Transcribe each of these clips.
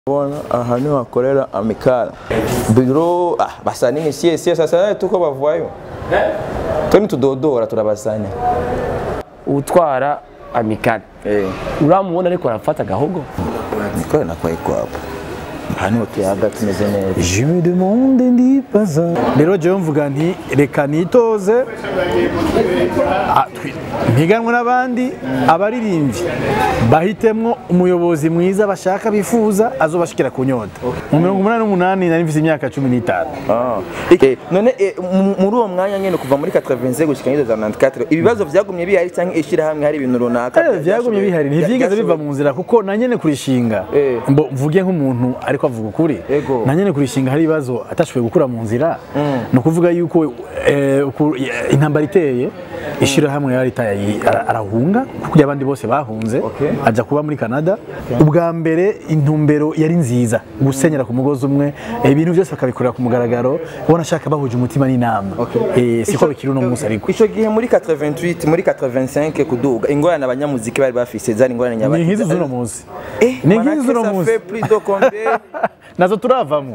Bona aha niho hakorera amikara biro ah, basani sie sie sasa tuko bavayo toni tudodora turabasanya utwara amikari eh uramubona ariko arafata agahogo nikore nakwaye kwapo aha niho tuyaga tumeze neza Je me demande ndibaza rero jewe mvuga nti reka nitoze Ah, twi- mpiganwe n'abandi abaririmbyi bahitemwo umuyobozi mwiza bashaka bifuza azobashikira ku nyota mu mirongo umunani n'umunani nari mfise imyaka cumi n'itanu ah eh, none eh, mu- muri uwo mwanya nyene kuva muri 85 gushika muri 94 ibibazo vyagumye bihari canke ishira hamwe hari ibintu runaka Eh, vyagumye bihari ntivyigeze biva mu nzira kuko na nyene kurishinga Eh. mbo mvuge nk'umuntu ariko avuga ukuri Ego. na nyene kurishinga hari ibibazo atashoboye gukura mu nzira ni ukuvuga yuko eh, uku- eh, intambara iteye ishirahamwe yari itaye ara- arahunga kuko abandi bose bahunze Okay. aja kuba muri Canada ubwa mbere intumbero yari nziza gusenyera ku mugozi umwe eh, ibintu byose bakabikorera ku mugaragaro ubona ashaka bahuje umutima n'inama Eh, siko bikiri uno munsi ariko ico gihe muri 88 muri 85 kuduga ingorane abanyamuziki bari bafise zari ingorane ni nyabaki nk'izi z'uno munsi Eh, ni manake nk'izi z'uno ça munsi fait plus de combien nazo turavamo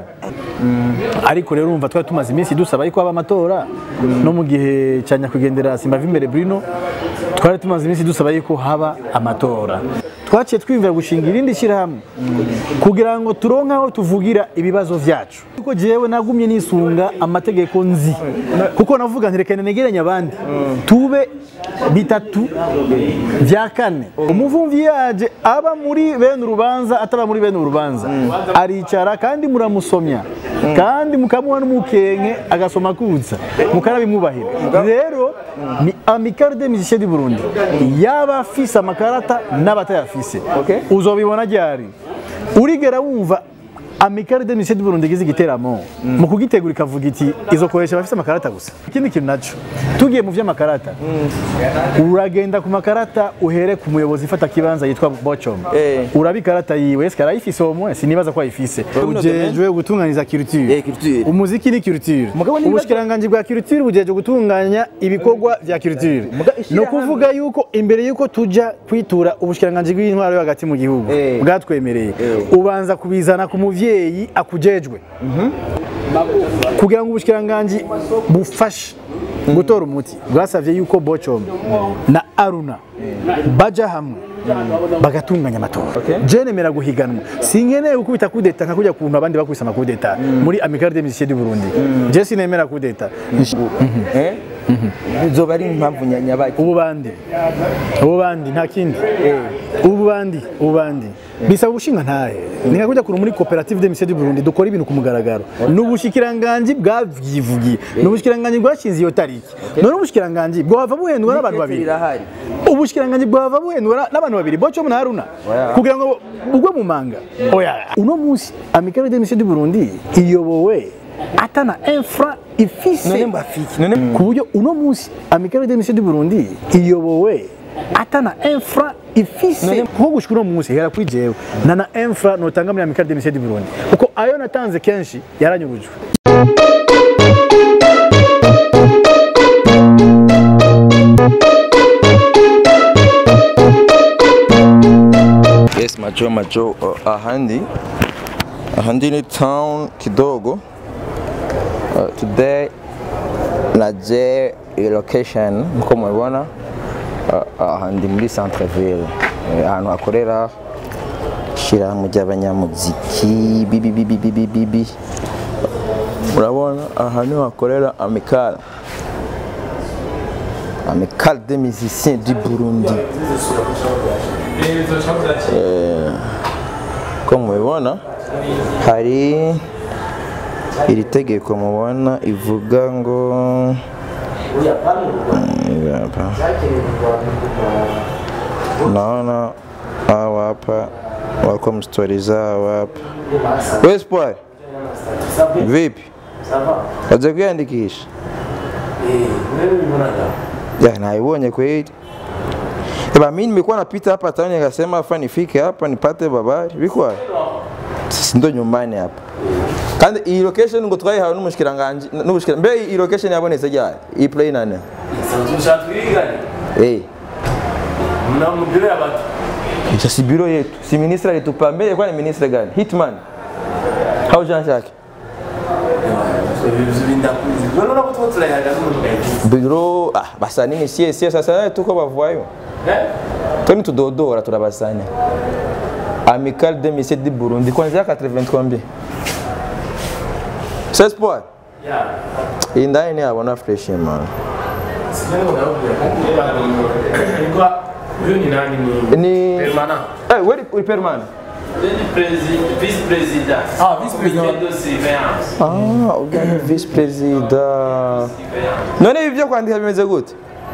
ariko rero urumva twari tumaze iminsi dusaba yuko haba amatora no mu gihe cya nyakwigendera simba imbere Bruno twari tumaze iminsi dusaba yuko haba amatora twaciye twiyumvira gushinga irindi shyirahamwe kugira ngo turonke aho tuvugira ibibazo vyacu kuko jewe nagumye nisunga amategeko nzi kuko navuga nti reka negeranye abandi tube bitatu vya kane umuvumvi yaje aba muri bene urubanza ataba muri bene urubanza aricara kandi muramusomya kandi mukamuha n'umukenke agasoma kutsa mukarabimwubahira rero ni amicale des musiciens du Burundi yaba afise amakarata n'abatayafise Okay. uzobibona ryari urigera wumva amicale des musiciens du Burundi igize igiteramo mu kugitegura ikavuga iti izokoresha abafise amakarata gusa ikindi kintu naco tugiye mu vy'amakarata uragenda ku makarata uhere ku muyobozi ifata kibanza yitwa Bocom Eh. uraba ikarata yiwe eske arayifise uwo mwe sinibaza ko ayifise Buno ujejwe gutunganiza culture Eh, culture. umuziki ni culture Mugabo niba- ubushikiranganji bwa culture bujeje gutunganya ibikorwa vya culture Muga no ishirahamwe- kuvuga yuko imbere yuko tuja kwitura ubushikiranganji bw'intwaro yo hagati mu gihugu Eh. bwatwemereye Eh. ubanza kubizana ku muvyeyi akujejwe kugira ngo ubushikiranganji bufashe gutora umuti bwasavye yuko Bocom na Aruna baja hamwe bagatunganya amatora je nemera guhiganwa sinkeneye gukubita kudeta nka kujya kuntu abandi bakubise amakudeta muri amicale des musiciens du Burundi je sinemera kudeta eh zoba ari impamvu nya- nyabaki ubu bandi ubu bandi nta kindi ubu bandi ubu bandi bisaba ubushinga ntahe ni nka kujya kuntu muri koperative des musiciens du Burundi dukora ibintu ku mugaragaro ni ubushikiranganji bwavyivugiye ni ubushikiranganji bwashinze iyo tariki none ubushikiranganji bwava buhendwa n'abantu babiri birahari ubushikiranganji bwava buhendwa na- n'abantu babiri boco na haruna Oya. kugira ngo bugwe mu manga oya uno munsi amicale des musiciens du Burundi iyobowe atana infra ifise none mbafiki none ku buryo uno munsi amicale des musiciens du Burundi iyobowe atana infra ifise None- nko gushika uno munsi hera kuri jewe na na infra notanga muri amicale des musiciens du Burundi kuko ayo natanze kenshi yaranyurujwe yes macho macho uh, ahandi ahandi ni town kidogo uh, today naje iyi location nkuko mubibona uh, ahandi muri centre ville Eh, ahantu hakorera ishyirahamwe ry'abanyamuziki bibi bibi bibi bibi urabona aha niho hakorera amikara amikara des musiciens du Burundi ko mubibona hari iri tegeko mubona ivuga ngo Mm, hapa. naona hawa hapa welcome story zao hapa we Espoir vipi waje kuandikisha ya naibonye kweli Eba mimi nimekuwa napita hapa town nikasema afa nifike hapa nipate babari bikwa sisi ndo nyumbani hapa kandi iyi location ngo twayihawe n'umushikiranganje n'ubushikira mbe iyi location yabonetse ryari iyi play nane ushaka twirigane eh namubwire abati Hicho si biro yetu, si ministre alitupambia, ilikuwa ni ministre gani? Hitman au Jean Jacques? Biro ah, basanii sie sie sasa tuko bavayo toni tudodora turabasanya Amical 2007 du Burundi kuanzia 80 combien 16 points iyi ndani ni abona fresh man Huyu ni nani ni? ni Permanent. eh where uri permanent vice-président. Ah, vice-président. de surveillance. ah ubwo ni vice president none ibi byo kwandika bimeze gute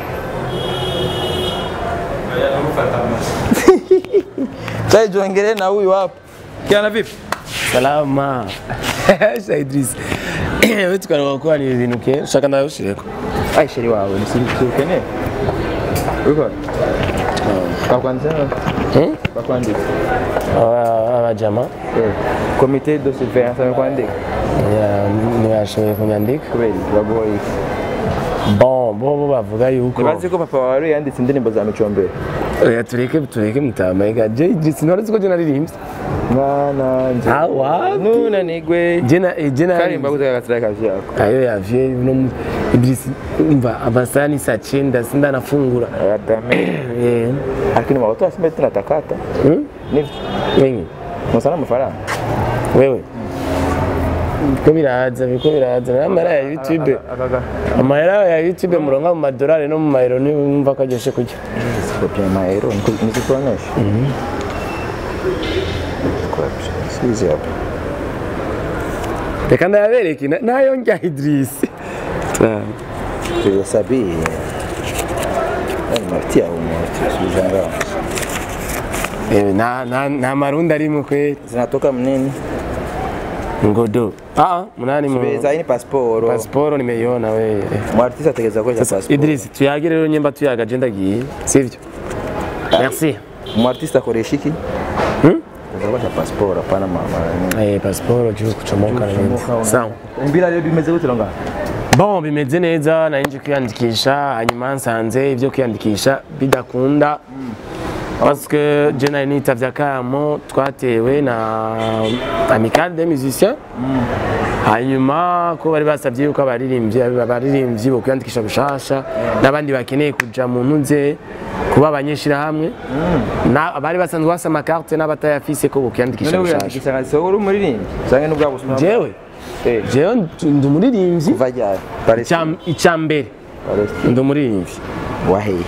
Chai jongere na huyu hapa kiana vipi Salama. Sha Idris. Wewe tukana kwa ni ibintu ke shaka nayo ushireko. ai sheri wawe nisirikene uko bakwandika Hmm? bakwandika Aba aba jama. komite de surveillance amekwandika Ya ntiyashoboye kunyandika. kubera bagoye Bon, bo bo bavuga yuko. ntibazi ko papa wawe yanditse indirimbo za micombero Oya tureke tureke mutama ega. Je Idris none ko je naririmbye. mwana nje Ah, wapi? nuna nigwe Je na je na karimba gutaka kazi kazi yako ayo yavye no mu- Idris umva amasani saa cyenda sinda nafungura. Adame. Eh. Lakini watoto wasema tunatakata. Hmm? Ni Wengi. msana mafaranga. Wewe. Biko biraza biko biraza n'amahera ya YouTube Akaga. amahera ya YouTube muronka mu madolari no mu mayero niwumva ko aryoshe kurya Kopia maero nikikuonesha. Mhm. Kwa sisi hapa. reka ndayabereke na- nayo njya Idris Tuhesabii. Ai matia umo sijanga. Eh, na na na marundi arimo kweli Zinatoka mnini? ngodo ah munani mu Beza hii ni passport. pasiporo nimeiona we Mwartisa ategeza kwa passport. Idris tuyagire rero nyemba tuyaga je ndagiye sivyo merci Mwartista akoresha iki? Hmm? Kwa passport hapana mama. eh pasiporo juu kuchomoka na nini sawa Mbira leo bimeze gute longa? Bon bimeze neza nanje kwiyandikisha hanyuma nsanze ibyo kwiyandikisha bidakunda parce que je nari nitavye akamo twatewe na amicale des musiciens hanyuma ko bari basabye yuko abaririmbyi abaririmbyi bo kwiyandikisha gushasha n'abandi bakeneye kuja mu ntuze kuba abanyeshirahamwe na bari basanzwe basa amakarte n'abatayafise ko bokwiyandikisha None gushasha wiyandikisha nka sewo uri umuririmbyi? Sange nubwo abusuma. jewe Eh. jewe ndi umuririmbyi Kuva ryari? Paris. Icya- icya mbere Paris. ndi umuririmbyi Waheye.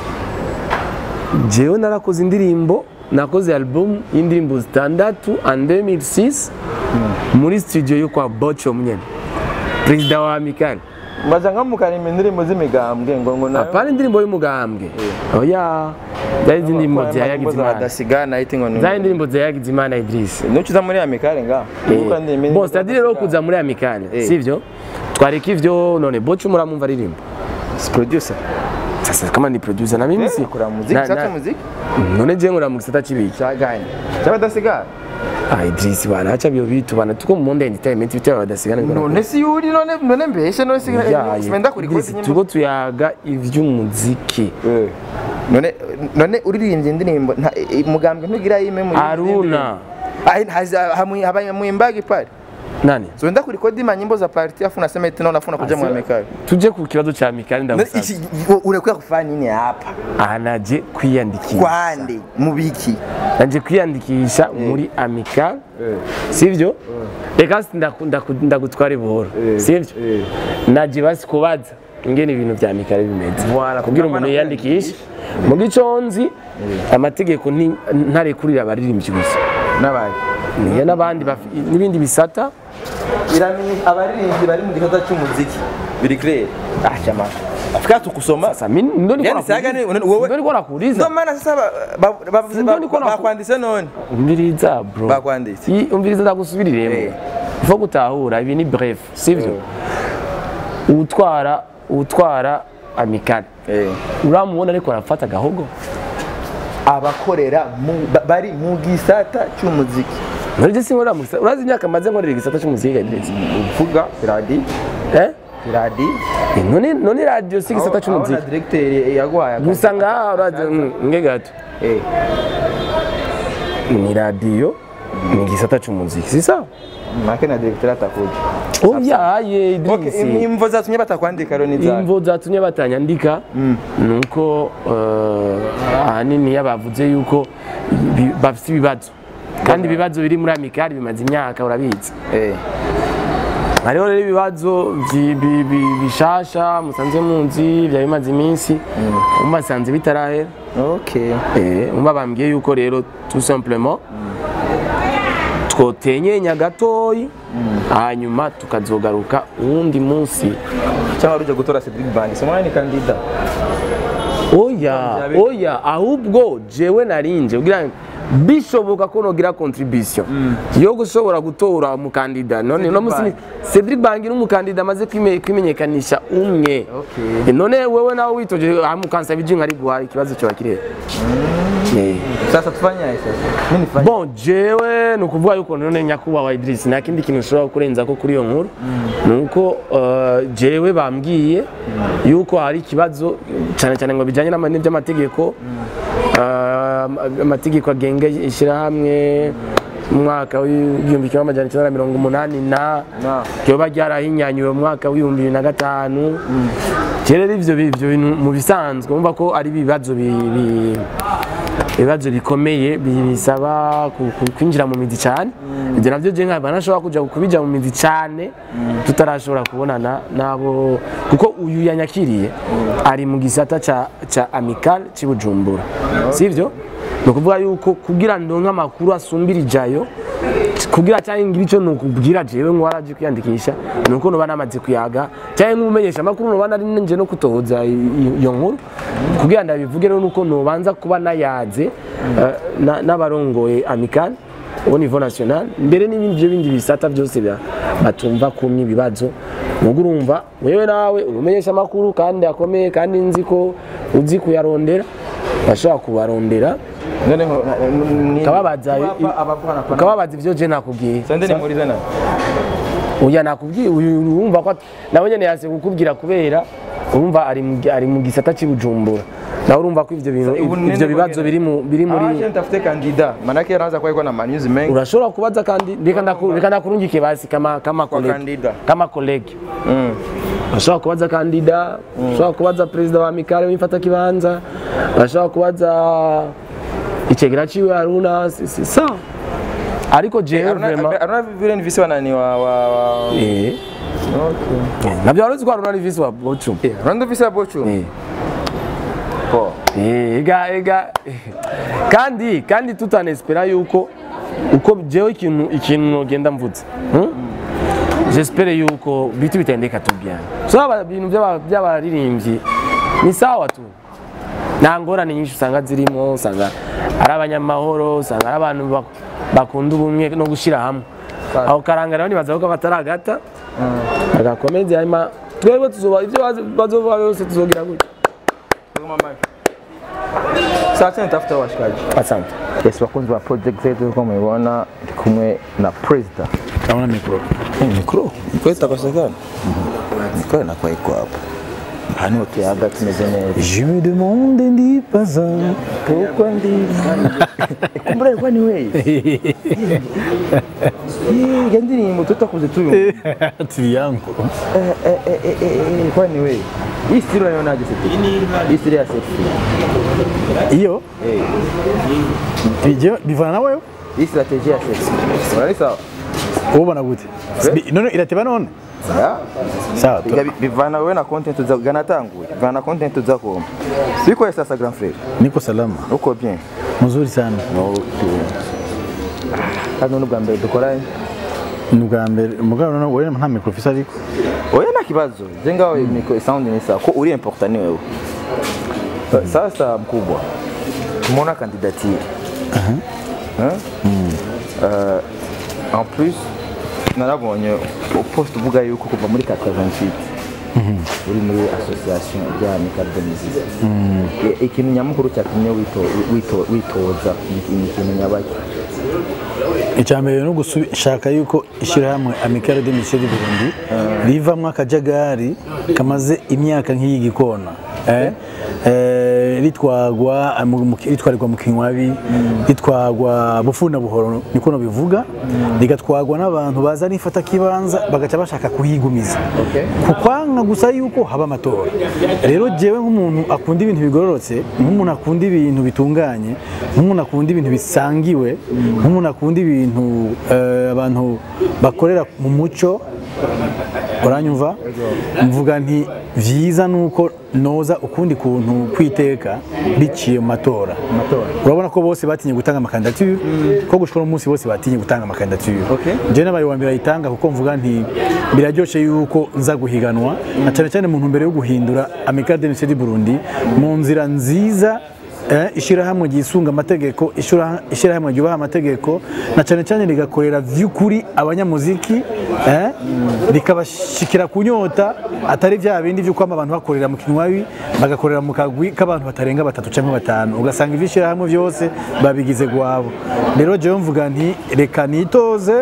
jewe narakoze indirimbo nakoze album y'indirimbo zitandatu en 2006 muri studio yo kwa bocho nyene perezida wa amikali Mbaza nkamukana indirimbo z'imigambwe ngo ngo nayo. apana indirimbo y'umugambwe oya zari indirimbo za yagize imana Badasigana iti ngo zari indirimbo za yagize imana idris Nukiza muri Amikare nga. Uko ndi imini- bon c'est-à-dire rero kuza muri amikali Eh. sivyo twareka ivyo none bocho muramumva aririmba producer. sasa kama ni producer na mimi si Kura muziki, Na- chaka na- muziki. none je nkora mu gisata c'ibiki Chaganye. Cyabadasigana. Ah, Idris bana acha byo bitu bana tuko mu monde entertainment bityo badasigana bikora None si yuri none none mbeshe none si sipenda kuri Idris, kodi nyimbo. tuko tuyaga ivy'umuziki Eh. None none uririmbye indirimbo nta i- mugambwe ntugira yime mu Aruna Ai haza hamwe habaye muimbagi pale. nani So nda kuri kodi manyimbo za party afu nasema eti naona afuna kuja mu Amikare. tuje ku kibazo cha Mikali ndamusaba Urekwiye kufanya nini hapa? anaje kwiyandikisha Kwande mubiki. nanje kwiyandikisha muri Amical sivyo reka si ndaku- ndaku- ndagutwara buhoro sivyo naje basi kubaza ingene ibintu vya Amical bimeze Voilà, kugira kugira umuntu ngo yiyandikishe mu giconzi amategeko nti- ntarekurira abaririmbyi gusa Nabaye. niyo n'abandi baf- n'ibindi bisata iramenye abaririmbyi bari mu gikorwa cy'umuziki biri clear ah chama afika tukusoma sasa mimi ndo niko Yani saga ni- nakuuliza. wewe- ndo niko nakuuliza ndo maana sasa ba- ba- bavuze Ndio ba- niko naku- bakwanditse none umviriza bro Bakwanditse. I- umviriza ndagusubiriremo Eh. ifo gutahura ibi ni bref sivyo utwara utwara amikali eh uramubona ariko arafata agahogo abakorera mu- ba- bari mu gisata cy'umuziki nurije sinkorera mu gisata urazi imyaka maze nkorera igisata cy'umuziki Idris uvuga radi eh radi Eh, none none radio si igisata cy'umuziki directeur yaguhaye akazi. gusa ngaha urazi mm, nge gato eh ni radiyo ni igisata cy'umuziki si sawa make na directeur atakuja oyaye okay Idris imvo zatumye batakwandika rero ni zawe imvo zatumye batanyandika ni uko eh, ahanini iyo bavuze yuko bi- bafite ibibazo kandi ibibazo biri muri amikari bimaze imyaka urabizi eh hariho rero ibibazo byi- bi- bi- bishasha musanze munzi byari bimaze iminsi mubasanze bitarahera okay Eh, umva bambwiye yuko rero tout simplement twotenyenya gatoyi hanyuma tukazogaruka uwundi munsi cyangwa rujya gutora Cedric Band simwana ni kandida oya oya ahubwo jewe narinje kugira ngo bishoboka ko nogira contribution yo gushobora gutora umukandida none no musi Bank. Cedric Bangi n'umukandida amaze kwime- kwimenyekanisha umwe Okay. Eh, none wewe nawe witoje amukansa bijinga ari guha ikibazo cyo bakire eh sasa tufanye aje sasa mimi nifanye bon jewe ni ukuvuga yuko none nyakubahwa Idris nta kindi kintu ushobora kurenza ko kuri iyo nkuru ni uko eh, jewe bambwiye yuko hari ikibazo cyane cyane ngo bijyanye n'ama- n'iby'amategeko eh, amategeko agenga ishyirahamwe mu mwaka w'igihumbi kimwe amajana icyenda na mirongo umunani na Na. ryoba ryarahinyanyuwe mu mwaka w'ibihumbi bibiri na gatanu rero ivyo bi- ivyo bintu mu bisanzwe umva ko ari ibibazo bi- bi- ibibazo bikomeye bi- bisaba ku- ku- kwinjira mu mizi cyane ibyo nabyo je nkaba nashobora kuja kubija mu mizi cyane tutarashobora kubonana nabo kuko uyu yanyakiriye ari mu gisata ca ca amical ci Bujumbura sivyo ni ukuvuga yuko kugira ndonke amakuru asumbira ijayo kugira cyangwa ngira icyo nukubwira jewe ngo waraje kwiyandikisha ni uko nuba namaze kuyaga cyangwa nk'umumenyesha amakuru nuba nari nje no kutohoza i- iyo nkuru kugira ndabivuge rero nuko nubanza kuba nayaze eh, na- n'abarongoye amical au niveau national mbere n'ibindi byo bindi bisata byose bya- batumva kumwe ibibazo ubwo urumva wewe nawe umenyesha amakuru kandi akomeye kandi nzi ko uzi kuyarondera bashobora kubarondera none nko ukababaza abavugana kwa ukababaza ibyo je nakubwiye sande ni muri zana uya nakubwiye uyu urumva ko at- nawe nyene yase kukubwira kubera urumva ari mu- ari mu gisata cy'Ibujumbura nawe urumva ko ivyo bintu ubu nene ivyo bibazo bwagera- biri mu biri muri aje ntafite kandida manake yaraza kwa iko na manyuzi mengi urashobora kubaza kandi reka ndaku- reka ndakurungike basi kama kama kwa colleague kandida kama colleague mm. bashobora kubaza kandida bashobora kubaza perezida wa mikale w'imfata kibanza bashobora kubaza icegera ciwe haruna si- si- sawa ariko jewe Aruna vraiment Aruna vile ni visi wanani wa wa wa eh okay nabyo waruzi ko haruna ari visi wa bochum Aruna visi wa bochu eh po Eh, ega ega kandi kandi tutanespera yuko uko jewe ikintu ikintu nogenda mvuze hmm? j'espere yuko bitu bitendeka tu bien so aba bintu by'aba- by'abaririmbyi ni sawa tu nta ngorane nyinshi usanga zirimo usanga ari abanyamahoro usanga ari abantu bak- bakunda ubumwe no gushyira hamwe aho karanga rero nibaza ko bataragata agakomeze hanyuma twebwe tuzoba ibyo bazoba byose tuzogira gutya sasa nitafuta washikaji asante yes bakunzi ba project zetu uko mubibona ndi kumwe na president Naona mikro. mikro mikro itakosekana mikro inakuwa iko hapo hano tuyaga tumeze neza Je me demande ndibaza. kuko ndi kumbura ilikuwa ni wewe hii ndirimbo tutakuze tuyo Tiri yangu. ilikuwa ni wewe hii stilo unaionaje sasa hii stilo ya sexy Iyo bijye bivana na wewe. hii strategy ya sexy unali sawa Ubona gute? Bi- None irateba none? ya Sawa. tu- Biga- bivana wewe na content za ganatanguye bivana na content zako siko sasa grand frère Niko salama. uko bien Mzuri sana. kandi n'ubwa mbere dukoranye Ni ubwa mbere mugabo none wewe nta mikro ufise ariko. oya nta kibazo je ngawe miko sound ni sawa ko uri important ni wewe sasa mkubwa tumeona candidature Hein? Euh, en plus narabonye post uvuga yuko kuva muri 88 uri muri association ya Amical de Musique I- ikintu nyamukuru cyatumye wito- wito- witoza ni ni ikintu nyabaki Icyambere no gushaka yuko ishyirahamwe Amicale de Musique du Burundi rivamwo akajagari kamaze imyaka nk'iyi gikona eh, eh, ritwagwa mu- mu- ritwarirwa mu kinywabi ritwagwa bufuna buhoro niko bivuga rigatwagwa n'abantu baza nifata kibanza bagaca bashaka kuhigumiza Okay. kukwanga gusa yuko haba amatora rero jewe nk'umuntu akunda ibintu bigororotse nk'umuntu akunda ibintu bitunganye nk'umuntu akunda ibintu bisangiwe nk'umuntu akunda ibintu eh, abantu bakorera mu muco uranyumva mvuga nti vyiza nuko noza ukundi kuntu kwiteka biciye mu matora urabona ko bose batinye gutanga amakandidature ko gushika uno munsi bose batinye gutanga amakandidature Okay. je nabaye wa mbere ayitanga kuko mvuga nti biraryoshe yuko nza guhiganwa na cyane cyane mu ntumbero yo guhindura Amicale de Lycée du Burundi mu nzira nziza eh, ishirahamwe ryisunga amategeko ishira- ishirahamwe ryubaha amategeko na cyane cyane rigakorera vy'ukuri abanyamuziki eh, rikabashikira kunyota atari vya bindi vyo kwama abantu bakorera mu kinywabi bagakorera mu kagwi k'abantu batarenga batatu canke batanu ugasanga ivyishirahamwe vyose babigize gwabo rero jewe mvuga nti reka nitoze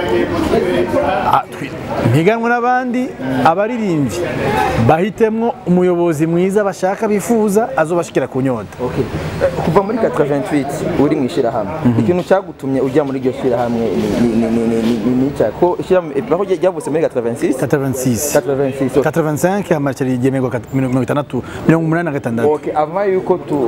Ah, twi- mpiganwe n'abandi abaririmbyi bahitemwo umuyobozi mwiza bashaka bifuza azobashikira ku nyota Okay. Eh, kuva muri 88 uri mu ishyirahamwe ikintu cyagutumye ujya muri iryo shyirahamwe ni ni ni ni ni ni ni cya ko ishyirahamwe eh, aho ryavutse muri 86 86 86 okay. 85 hamaca rigemerwa kat- mirongo itandatu mirongo umunani na gatandatu Okay, avant yuko tu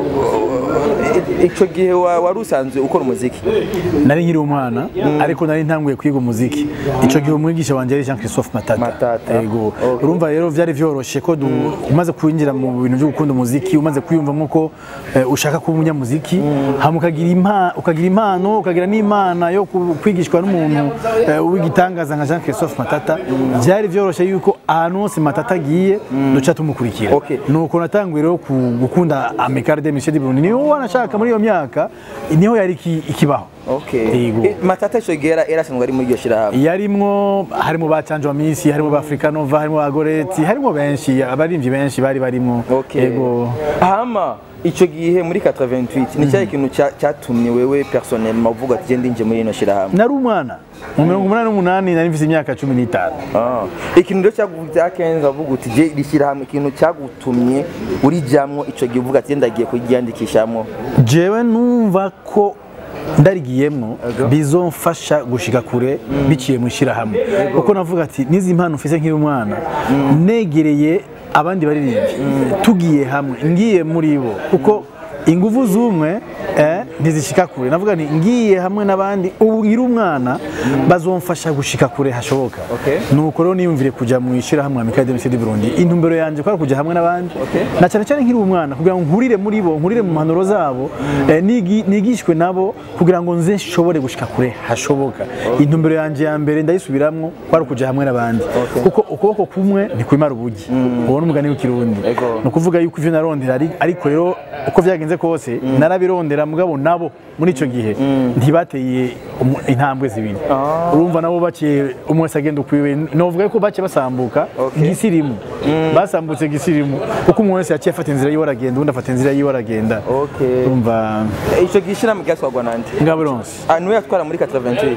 ico gihe wa- wari usanzwe ukora umuziki nari nkiri umwana ariko nari ntanguye kwiga umuziki ico gihe umwigisha wanje yari Jean Christophe Matata Matata. yego Okay. urumva rero vyari vyoroshe ko du- umaze kwinjira mu bintu byo gukunda umuziki umaze kwiyumvamo ko eh, ushaka kuba umunyamuziki hama ukagira impa- ukagira impano ukagira n'imana yo ku- kwigishwa n'umuntu eh, w'igitangaza nka Jean Christophe Matata vyari vyoroshe yuko ahantu hose Matata agiye duca tumukurikira Okay. nuko natanguye rero ku- gukunda Amicale de Lycée du Burundi niho wanashaka muri iyo myaka niho yari iki- ikibaho Okay. Yego. Eh, Matata ico gihe yari asanzwe ari muri iryo shyirahamwe yarimwo harimo ba Canjo Misi harimo ba Africanova harimo ba Goreti harimo benshi abarimvyi benshi bari barimo Okay. yego hama ico gihe muri 88 ni cyahe kintu cya- cyatumye wewe personnellement uvuga ati genda inje muri ino shyirahamwe nari umwana mu mirongo umunani n'umunani nari mfise imyaka cumi n'itanu Ah. ikintu rero cyaguvuze akenza uvuga uti je rishyirahamwe ikintu cyagutumye urijamwo ico gihe uvuga ati genda agiye kuryandikishamo jewe numva ko ndarigiyemwo bizomfasha gushika kure biciye mu ishyirahamwe kuko navuga ati nizi mpano mfise nkiri umwana negereye abandi baririmbyi tugiye hamwe ngiye muri bo kuko ingufu z'umwe eh, ntizishika kure navuga nti ngiye hamwe n'abandi ubu nkiri umwana bazomfasha gushika kure hashoboka Okay. nuko rero niyumvire kuja mu ishyirahamwe Amicale de Lycée du Burundi intumbero yanje kwari kuja hamwe n'abandi Okay. na cyane cyane nkiri umwana kugira ngo nkurire muri bo nkurire mu mpanuro zabo eh, nigi- nigishwe nabo kugira ngo nze nshobore gushika kure hashoboka intumbero yanje ya mbere ndayisubiramwo kwari kuja hamwe n'abandi kuko ukuboko kumwe ntikwimara ubugi uwo ni umugani w'ikirundi Ego. ni ukuvuga yuko ivyo narondera ari- ariko rero uko vyagenze kose narabirondera mugabo nabo muri ico gihe ntibateye umu- intambwe zibiri urumva nabo baciye umwe wese agenda ukwiwe novuga yuko baciye basambuka Okay. gisirimu basambutse gisirimu kuko umuntu wese yaciye afata inzira yiwe aragenda undi afata inzira yiwe aragenda Okay. urumva ico gihe ishyirahamwe ryatwarwa nande ngaburonse Ah, niwe yatwara muri 88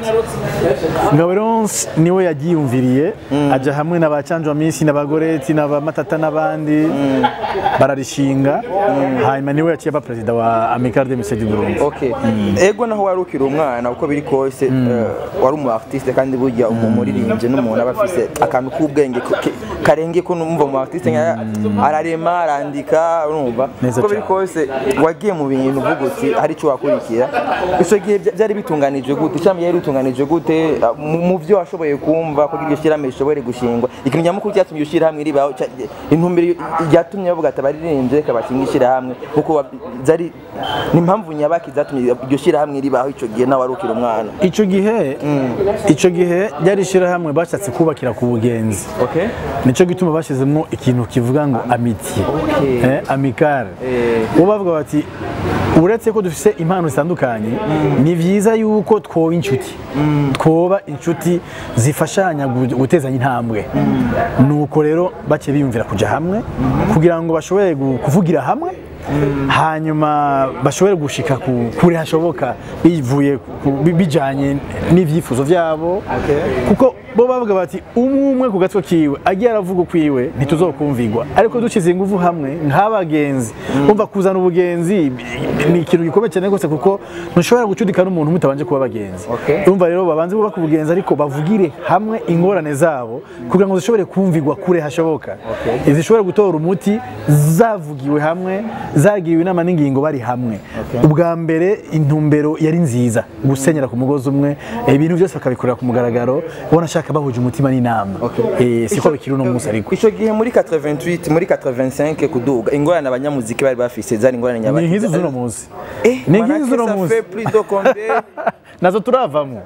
ngaburonse niwe yagiyumviriye aja hamwe na ba canjwa minsi na bagoreti na ba matata n'abandi bararishinga hanyuma niwe yaciye aba perezida wa Amicale de Lycée du Burundi Okay. Ego naho wari ukiri umwana uko biri kose eh, wari umu artiste kandi burya umu muririmbyi n'umuntu aba afise akantu k'ubwenge ko- ke- karenge ko numva mu artiste nka ararema arandika urumva Neza uko biri cyane. kose wagiye mu bintu uvuga uti hari icyo wakurikira icyo gihe bya- byari bitunganijwe gute cyangwa byari bitunganijwe gute ah, mu mu byo washoboye kumva kugira iryo shyirahamwe rishobore gushingwa ikintu nyamukuru cyatumye iryo shyirahamwe ribaho cya- intumbero ryatumye bavuga ati abaririmbyi reka bashinga ishyirahamwe kuko wa- zari ni impamvu nyabaki zatumye iryo shyirahamwe ribaho icyo gihe nawe wari ukiri umwana ico gihe ico gihe ryari ishyirahamwe bashatse kubakira ku bugenzi okay nico gituma bashyizemo ikintu kivuga ngo amitiye Okay. eh, amicale Eh. bo bavuga bati uretse ko dufise impano zitandukanye ni vyiza yuko twoba inshuti twoba inshuti zifashanya gu- gutezanya intambwe nuko rero bace biyumvira kuja hamwe kugira ngo bashobore gu- kuvugira hamwe hanyuma bashobore gushika ku- kure hashoboka bivuye ku- bi- bijanye n'ivyifuzo vyabo kuko bo bavuga bati umwe umwe ku gatwe kiwe agiye aravuga ukwiwe ntituzokumvigwa ariko dushyize ingufu hamwe nk'abagenzi umva kuzana ubugenzi ni ikintu gikomeye cyane rwose kuko ntushobora gucudika n'umuntu mutabanje kuba abagenzi Okay. urumva rero babanze bubaka ubugenzi ariko bavugire hamwe ingorane zabo kugira ngo zishobore kumvigwa kure hashoboka zishobore gutora umuti zavugiwe hamwe zagiriwe inama n'ingingo bari hamwe ubwa mbere intumbero yari nziza gusenyera ku mugozi umwe ibintu byose bakabikorera ku mugaragaro ubona ashaka bahuje umutima n'inama Eh, siko bikiri uno munsi ariko icyo gihe muri 88 muri 85 kuduga ingorane abanyamuziki bari bafise zari ingorane ni nyabaki nk'izi z'uno munsi Eh, ni manake nk'izi z'uno ça munsi fait plus de combien nazo turavamo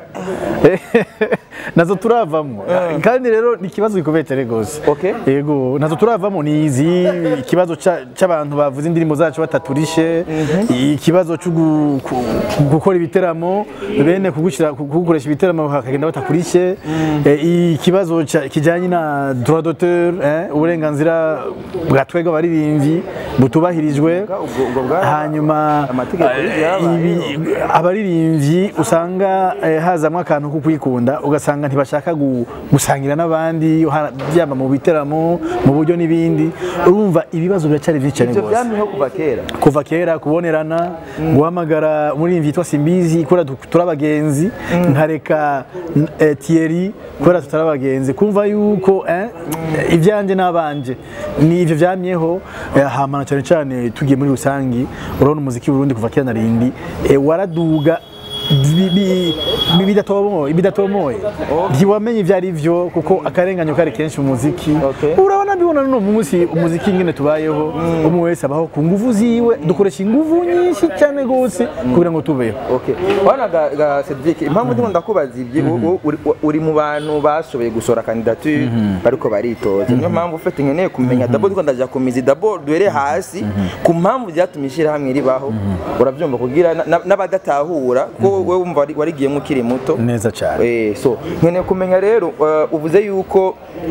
nazo turavamo kandi rero ni ikibazo gikomeye cyane rwose Okay. yego nazo turavamo ni izi ikibazo ca- c'abantu bavuze indirimbo zacu bataturishe ikibazo cyo gu- ku- gukora ibiteramo bene kugushyira kugukoresha ibiteramo hakagenda batakurishe Eh, ikibazo ca- kijanye na droit d'auteur eh, uburenganzira bwa twebwe abaririmbyi butubahirijwe ubwo- ubwo bwara- hanyuma amategeko eh, y'ibyabayeho. ibi- abaririmbyi usanga eh, hazamo akantu ko kwikunda ugasanga ntibashaka gu- gusangira n'abandi ha- byaba mu biteramo mu buryo n'ibindi urumva ibibazo biracyari byinshi cyane ibyo rwose byamyeho kuva kera kuva kera kubonerana guhamagara umuririmbyi yitwa simbizi kubera du- turi abagenzi nkareka eh, Thierry kubera tutari abagenzi kumva yuko eh, ibyanjye n'abanje ni ibyo byamyeho eh, hamana cyane cyane tugiye muri rusangi urabona umuziki w'urundi kuva kera na rindi eh, waraduga bi- bi- bi- bidatomoye bidatomoye ntiwamenye ibyo ari byo kuko akarenganyo kari kenshi mu muziki Okay. urabona mbibona n'uno munsi umuziki nyine tubayeho umwe wese abaho ku nguvu ziwe dukoresha inguvu nyinshi cyane rwose kugira ngo tubeho Okay. Wana ga, ga Cedric, impamvu ndimo ndakubaza ibyo u- uri, uri mu bantu bashoboye gusora candidature bariko baritoza. Niyo mpamvu ufite nkeneye kumenya dabo ndiko ndaja ku mizi dabo duhere hasi ku mpamvu byatumye ishyira hamwe ribaho. Urabyumva kugira na- na- n'abadatahura ko wewe wumva wari- warigiyemo ukiri muto. neza cyane Eh, so nkeneye kumenya rero uh, uvuze yuko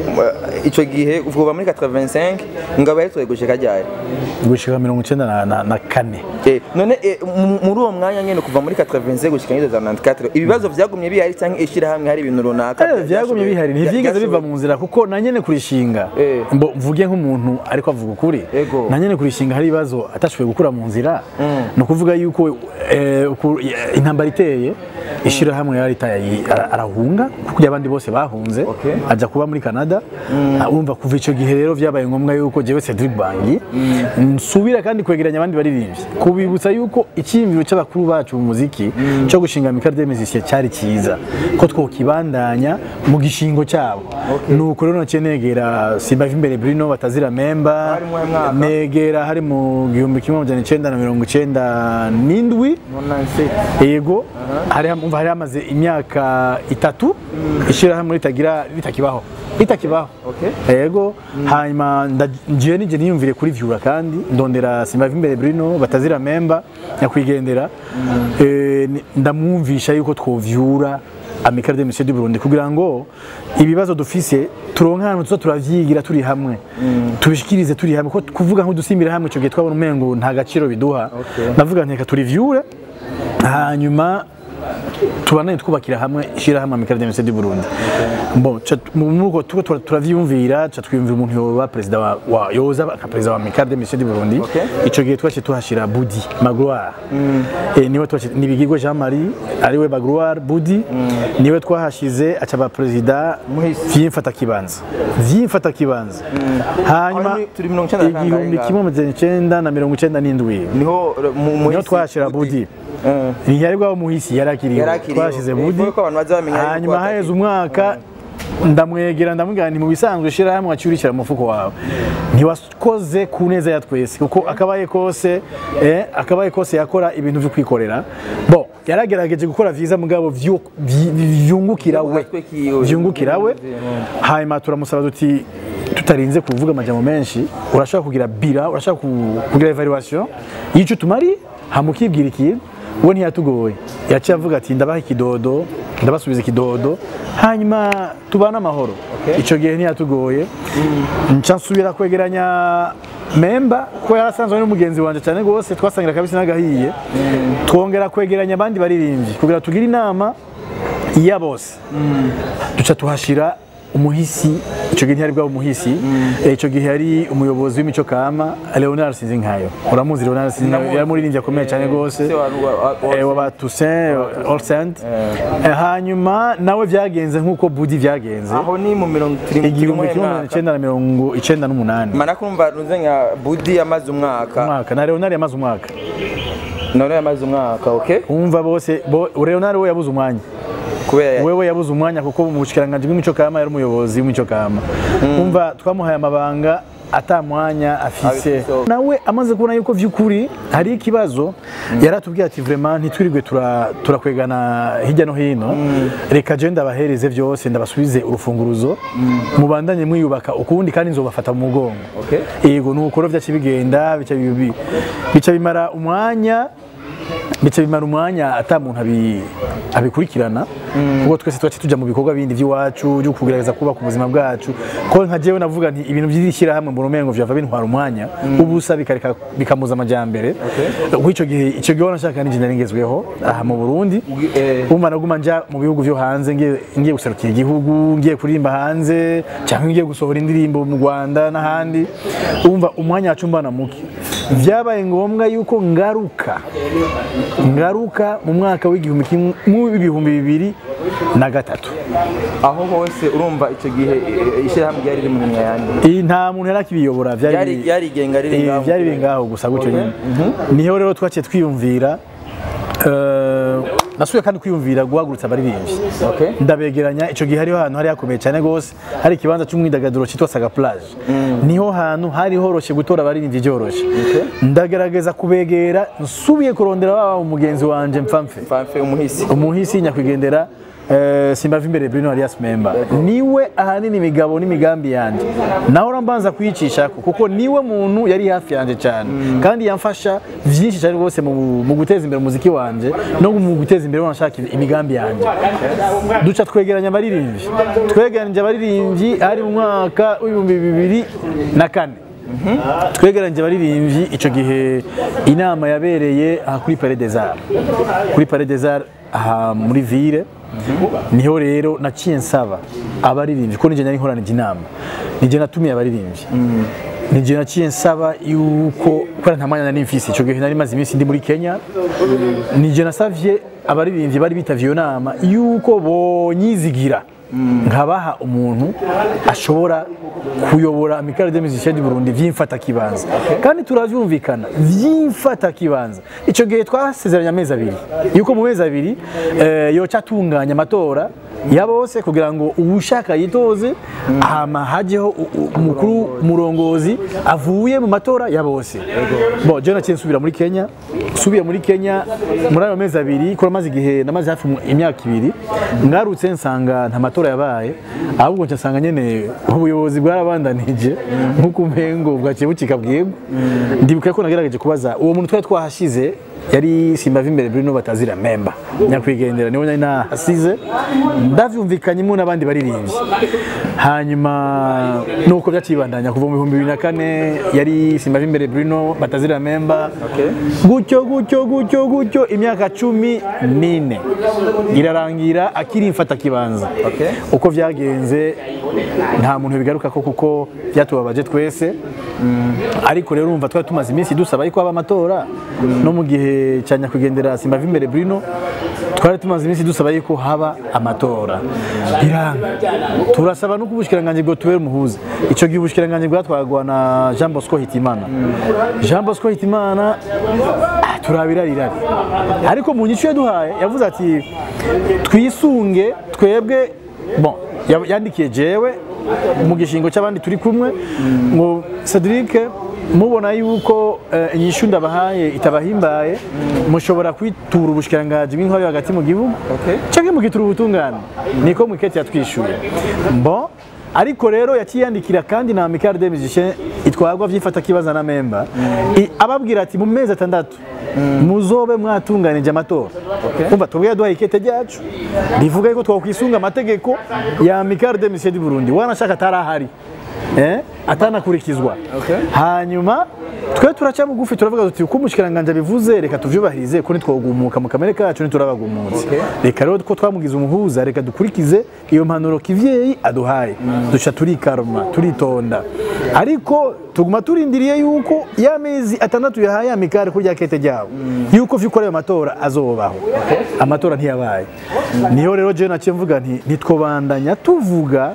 uh, icyo gihe kuva muri 85 ngabo yari gushika ryari gushika mirongo icyenda na- na- na kane Eh, none eh, mu- muri uwo mwanya nyene kuva muri 85 gushika muri 94 ibibazo vyagumye bihari cyangwa ishyirahamwe hari ibintu runaka Eh, byagumye bihari ntibyigeze biva mu nzira kuko na nyene kurishinga Eh. mbo mvuge nk'umuntu ariko avuga ukuri Ego. na nyene kurishinga hari ibibazo atashoboye gukura mu nzira ni ukuvuga yuko eh, uku- eh, intambara iteye ishyirahamwe yari itaye ara- arahunga kuko abandi bose bahunze Okay. ajya kuba muri Canada Ah, urumva kuva icyo gihe rero byabaye ngombwa yuko jewe Cedric Bangi nsubira kandi kwegeranya abandi baririmbyi kubibutsa yuko icyiyumviro cy'abakuru bacu mu muziki cyo gushinga Michael de Musicien cyari cyiza ko twokibandanya mu gishingo cyabo nuko rero naciye negera Simba imbere Bruno batazira memba Hari mu mwaka? negera hari mu gihumbi kimwe amajana icenda na mirongo icenda n'indwi 97 yego hari umva hari hamaze imyaka itatu ishyirahamwe ritagira ritakibaho ritakibaho Okay. yego hanyuma nda- njewe nije niyumvire kuri vyura kandi ndondera simba imbere Bruno batazira memba nyakwigendera Eh, ni- ndamwumvisha yuko twovyura Amical de Monsieur du Burundi kugira ngo ibibazo dufise turonke ahantu tuza turavyigira turi hamwe tubishikirize turi hamwe ko kuvuga nk'udusimbira hamwe ico gihe twabona umengo nta gaciro biduha ndavuga nteka turivyure hanyuma tubanaye twubakira hamwe ishyirahamwe Amical de Monsieur du Burundi bon ca- mu- muko tuko tura- turavyiyumvira ca twiyumvira umuntu yoba perezida wa, wa yoza nka perezida wa Amical de Monsieur du Burundi Okay. ico gihe twaciye tuhashira Budi Magloire eh, niwe twaciye nibigirwe Jean Marie ariwe Magloire Budi niwe twahashize acaba perezida Muhisi. vyimfata kibanza vyimfata kibanza hanyuma Aho ni- turi mirongo icenda na kangahe igihumbi ngaho? kimwe amajana icenda na mirongo icenda n'indwi niho mu- mu niho isi- twahashira Budi Eh. ntiyari bwabo muhisi yarakiriwe Yarakiriwe. twashize Eh, budi kuko abantu baza bamenya yuko hanyuma atari- haheze umwaka ndamwegera ndamubwira nti mu bisanzwe shira hamwe waciye urishyira mu mufuko wawe ntiwakoze ku neza ya twese kuko akabaye kose eh, akabaye kose yakora ibintu byo kwikorera bo yaragerageje gukora vyiza mugabo vyu- vyi- vyungukira we Gatwe kiwe. vyungukira we hanyuma turamusaba duti tutarinze kuvuga amajambo menshi urashaka kugira bira urashaka ku- kugira evaluation y'icyo tumari hamukibwira ikintu we ntiyatugoye yaciye avuga ati ndabaha ikidodo ndabasubiza ikidodo hanyuma tubane amahoro icyo gihe ntiyatugoye nca nsubira kwegeranya memba ko yarasanzwe ari n'umugenzi wanje cyane rwose twasangira kabisi n'agahiye twongera kwegeranya abandi baririmbyi kugira tugire inama ya bose duca tuhashira umuhisi icyo gihe ntiyari bwaba umuhisi eh, icyo gihe yari umuyobozi w'imico kama Leonard Sinzinkayo uramuzi Leonard Sinzinkayo yari umuririmbyi akomeye cyane rwose Se wa- wa- wa- eh, waba Toussaint All Saint Eh, hanyuma nawe byagenze nk'uko Budi byagenze aho ni mu mirongo turi igihumbi turi kimwe mu magana mwaka. icyenda na mirongo icyenda n'umunani mana kumva ntuze nka budi yamaze umwaka umwaka na Leonard yamaze umwaka none yamaze umwaka okay umva bose bo- Leonard we yabuze umwanya kubera wewe yabuze umwanya kuko mu bushikiranganje bw'imico kama yari umuyobozi w'imico kama umva twamuhaye amabanga ata mwanya afise Abifise. nawe amaze kubona yuko vy'ukuri hari ikibazo yaratubwiye ati vraiment ntitwirirwe tura- turakwegana hirya no hino reka je ndabahereze vyose ndabasubize urufunguruzo mubandanye mwiyubaka ukundi kandi nzobafata mu mugongo Okay. yego nuko rero vyaca bigenda bica bibi- bica bimara umwanya bica bimara umwanya ata muntu abi- abikurikirana kuko twese twace tuja mu bikorwa bindi by'iwacu byo kugerageza kubaka ubuzima bwacu ko nka jewe navuga nti ibintu by'ishyira hamwe mu rumengo vyava bintwara umwanya ubusa bikareka bikamuza amajyambere kuko icyo gihe icyo gihe nashaka n'injye nari ngezweho aha mu Burundi eh. umva naguma nja mu bihugu vyo hanze ngiye ngiye guserukira igihugu ngiye kuririmba hanze cyangwa ngiye gusohora indirimbo mu Rwanda n'ahandi umva umwanya wacu mbana muke vyabaye ngombwa yuko ngaruka ngaruka mu mwaka w'igihumbi kimwe mu ibihumbi bibiri na gatatu aho hose urumva icyo gihe eh, ishyirahamwe ryari riri mu minwa yandi iyi nta muntu yari akibiyobora vyari Ryari- ryarigenga riri Eh, ngaho. vyari biri ngaho gusa gutyo nyine niho rero twaciye twiyumvira eh, nasubiye kandi kwiyumvira guhagurutsa abaririmbyi Okay. ndabegeranya icyo gihe hariho ahantu hari hakomeye cyane rwose hari ikibanza cy'umwidagaduro cyitwa saga plage niho hantu hari horoshye gutora abaririmbyi byoroshye ndagerageza kubegera nsubiye kurondera wa umugenzi wanje mpfamfe Fanfe umuhisi umuhisi nyakwigendera eh, simbava imbere Bruno Arias Memba niwe ahanini imigabo n'imigambi yanjye naho urambanza kuyicisha kuko niwe muntu yari hafi yanjye cyane kandi yamfasha byinshi cyane rwose mu, mu guteza imbere umuziki wanje no mu guteza imbere wanashaka imigambi yanjye duca twegeranya abaririmbyi twegeranyije abaririmbyi ari mu mwaka w'ibihumbi bibiri na kane twegeranyije abaririmbyi icyo gihe inama yabereye aha kuri Palais des Arts kuri Palais des Arts aha muri ville niho rero naciye nsaba abaririmbyi ko nijye nari nkoranije inama nijye natumiye abaririmbyi nijye naciye nsaba yuko kubera nta mwanya nari mfise icyo gihe nari maze iminsi ndi muri Kenya nijye nasavye abaririmbyi bari bitavye iyo nama yuko bonyizigira nkabaha umuntu ashobora kuyobora amikaro de musicien du Burundi vyimfata kibanza kandi turavyumvikana vyimfata kibanza ico gihe twasezeranya amezi abiri yuko mu mezi abiri eh, yoca atunganya amatora ya bose kugira ngo uwushaka yitoze hama hajeho u- u- umukuru murongozi avuye mu matora ya bose bo je naciye nsubira muri Kenya subiye muri Kenya muri ayo mezi abiri kora maze igihe namaze hafi mu- imyaka ibiri ngarutse nsanga nta matora yabaye ahubwo nca nsanga nyene ubuyobozi bwarabandanije nk'uko umengo bwaciye bukika bwego ndibuka ko nagerageje kubaza uwo muntu twari twahashize yari simbava imbere Bruno batazira memba nyakwigendera niwe nari nahasize ndavyumvikanyemo n'abandi baririmbyi hanyuma nuko byacibandanya kuva mu bihumbi bibiri na kane yari simbava imbere Bruno batazira memba gutyo gutyo gutyo gutyo imyaka cumi n'ine irarangira akiri mfata kibanza Okay. uko vyagenze nta muntu bigaruka ko kuko byatubabaje twese ariko rero urumva twari tumaze iminsi dusaba yuko haba amatora no mu gihe cya nyakwigendera simbava imbere Bruno twari tumaze iminsi dusaba yuko haba amatora biranga turasaba no kubushikiranganje bwo tubere umuhuza ico gihe ubushikiranganje bwatwagwa na Jean Bosco Hitimana Jean Bosco Hitimana ah, turabira rirari ariko mu nyico yaduhaye yavuze ati twisunge twebwe bon ya- yandikiye jewe mu gishingo cy'abandi turi kumwe ngo Cedric mubona yuko eh, inyishu ndabahaye itabahimbaye mushobora kwitura ubushikiranganje bw'intwari hagati mu gihugu Okay. canke mugitura ubutungane niko mwiketi yatwishuye bon ariko rero yakiyandikira kandi na Amical des Musiciens itwagwa vyifata kibaza na memba I- ababwira ati mu mezi atandatu muzobe mwatunganije amatora umva twebwe yaduhaye ikete ryacu rivuga yuko twakwisunga amategeko ya Amical des Musiciens du Burundi wanashaka atarahari eh, atanakurikizwa hanyuma twe turaca bugufi turavuga tuti uko umushikiranganje abivuze reka tuvyubahirize ko nitwogumuka mu kamere kacu niturabagumutse reka rero ko twamugize umuhuza reka dukurikize iyo mpanuro kivyeyi aduhaye duca turikaruma turitonda ariko tuguma turindiriye yuko ya mezi atandatu yahaye amikare kurya kete ryabo yuko vyukora ayo matora azobaho amatora ntiyabaye niho rero jewe naciye mvuga nti ntitwobandanya tuvuga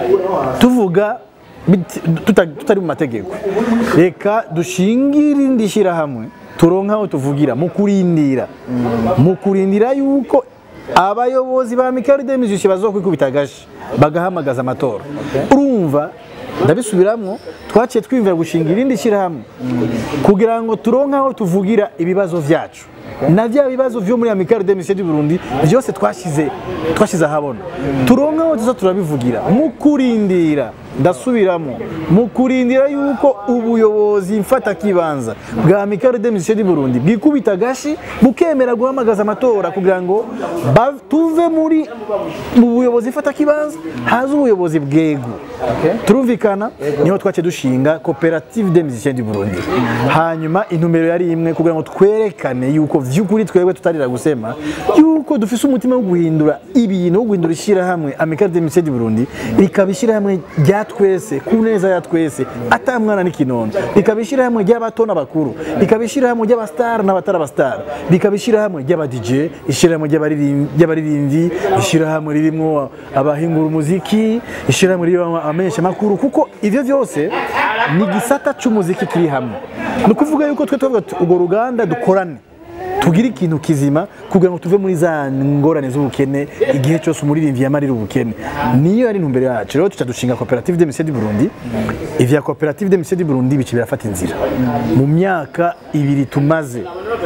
tuvuga biti- tuta- tutari mu mategeko reka dushingire irindi shyirahamwe turonke aho tuvugira mu kurindira mu kurindira yuko abayobozi ba mikari de musicien bazokwikubita agashi bagahamagaza amatora urumva ndabisubiramwo twaciye twiyumvira gushinga irindi shyirahamwe kugira ngo turonke aho tuvugira ibibazo vyacu na bya bibazo vyo muri Amicale des Musiciens du Burundi byose twashize twashize ahabona turonka aho tuza turabivugira mu kurindira ndasubiramo mu kurindira yuko ubuyobozi mfata kibanza bwa Amicale des Musiciens du Burundi bwikubita gashi bukemera guhamagaza amatora kugira ngo ba- tuve muri mu buyobozi mfata kibanza haza ubuyobozi bwego turumvikana niho twace dushinga koperative des musiciens du Burundi hanyuma intumbero yari imwe kugira ngo twerekane yuko vy'ukuri twebwe tutarira gusema yuko dufise umutima wo guhindura ibintu wo guhindura ishyirahamwe Amicale des musiciens du Burundi rikaba ishyirahamwe rya twese ku neza ya twese ata mwana n'ikinono rikaba ishyirahamwe ry'abato n'abakuru rikaba ishyirahamwe ry'abastar n'abatari abastar rikaba ishyirahamwe ry'aba DJ ishyirahamwe ry'abaririm- ry'abaririmbyi ishyirahamwe ririmo abahingura umuziki ishyirahamwe ririmo amenyesha makuru kuko ivyo vyose ni gisata c'umuziki kiri hamwe ni ukuvuga yuko twe tuvuga tuti urwo ruganda dukorane tugire ikintu kizima kugira ngo tuve muri za ngorane z'ubukene igihe cyose umuririmbyi yamarira ubukene niyo yari intumbero yacu rero tuca dushinga koperative de Musiciens du Burundi ivya koperative de Musiciens du Burundi bici birafata inzira mu myaka ibiri tumaze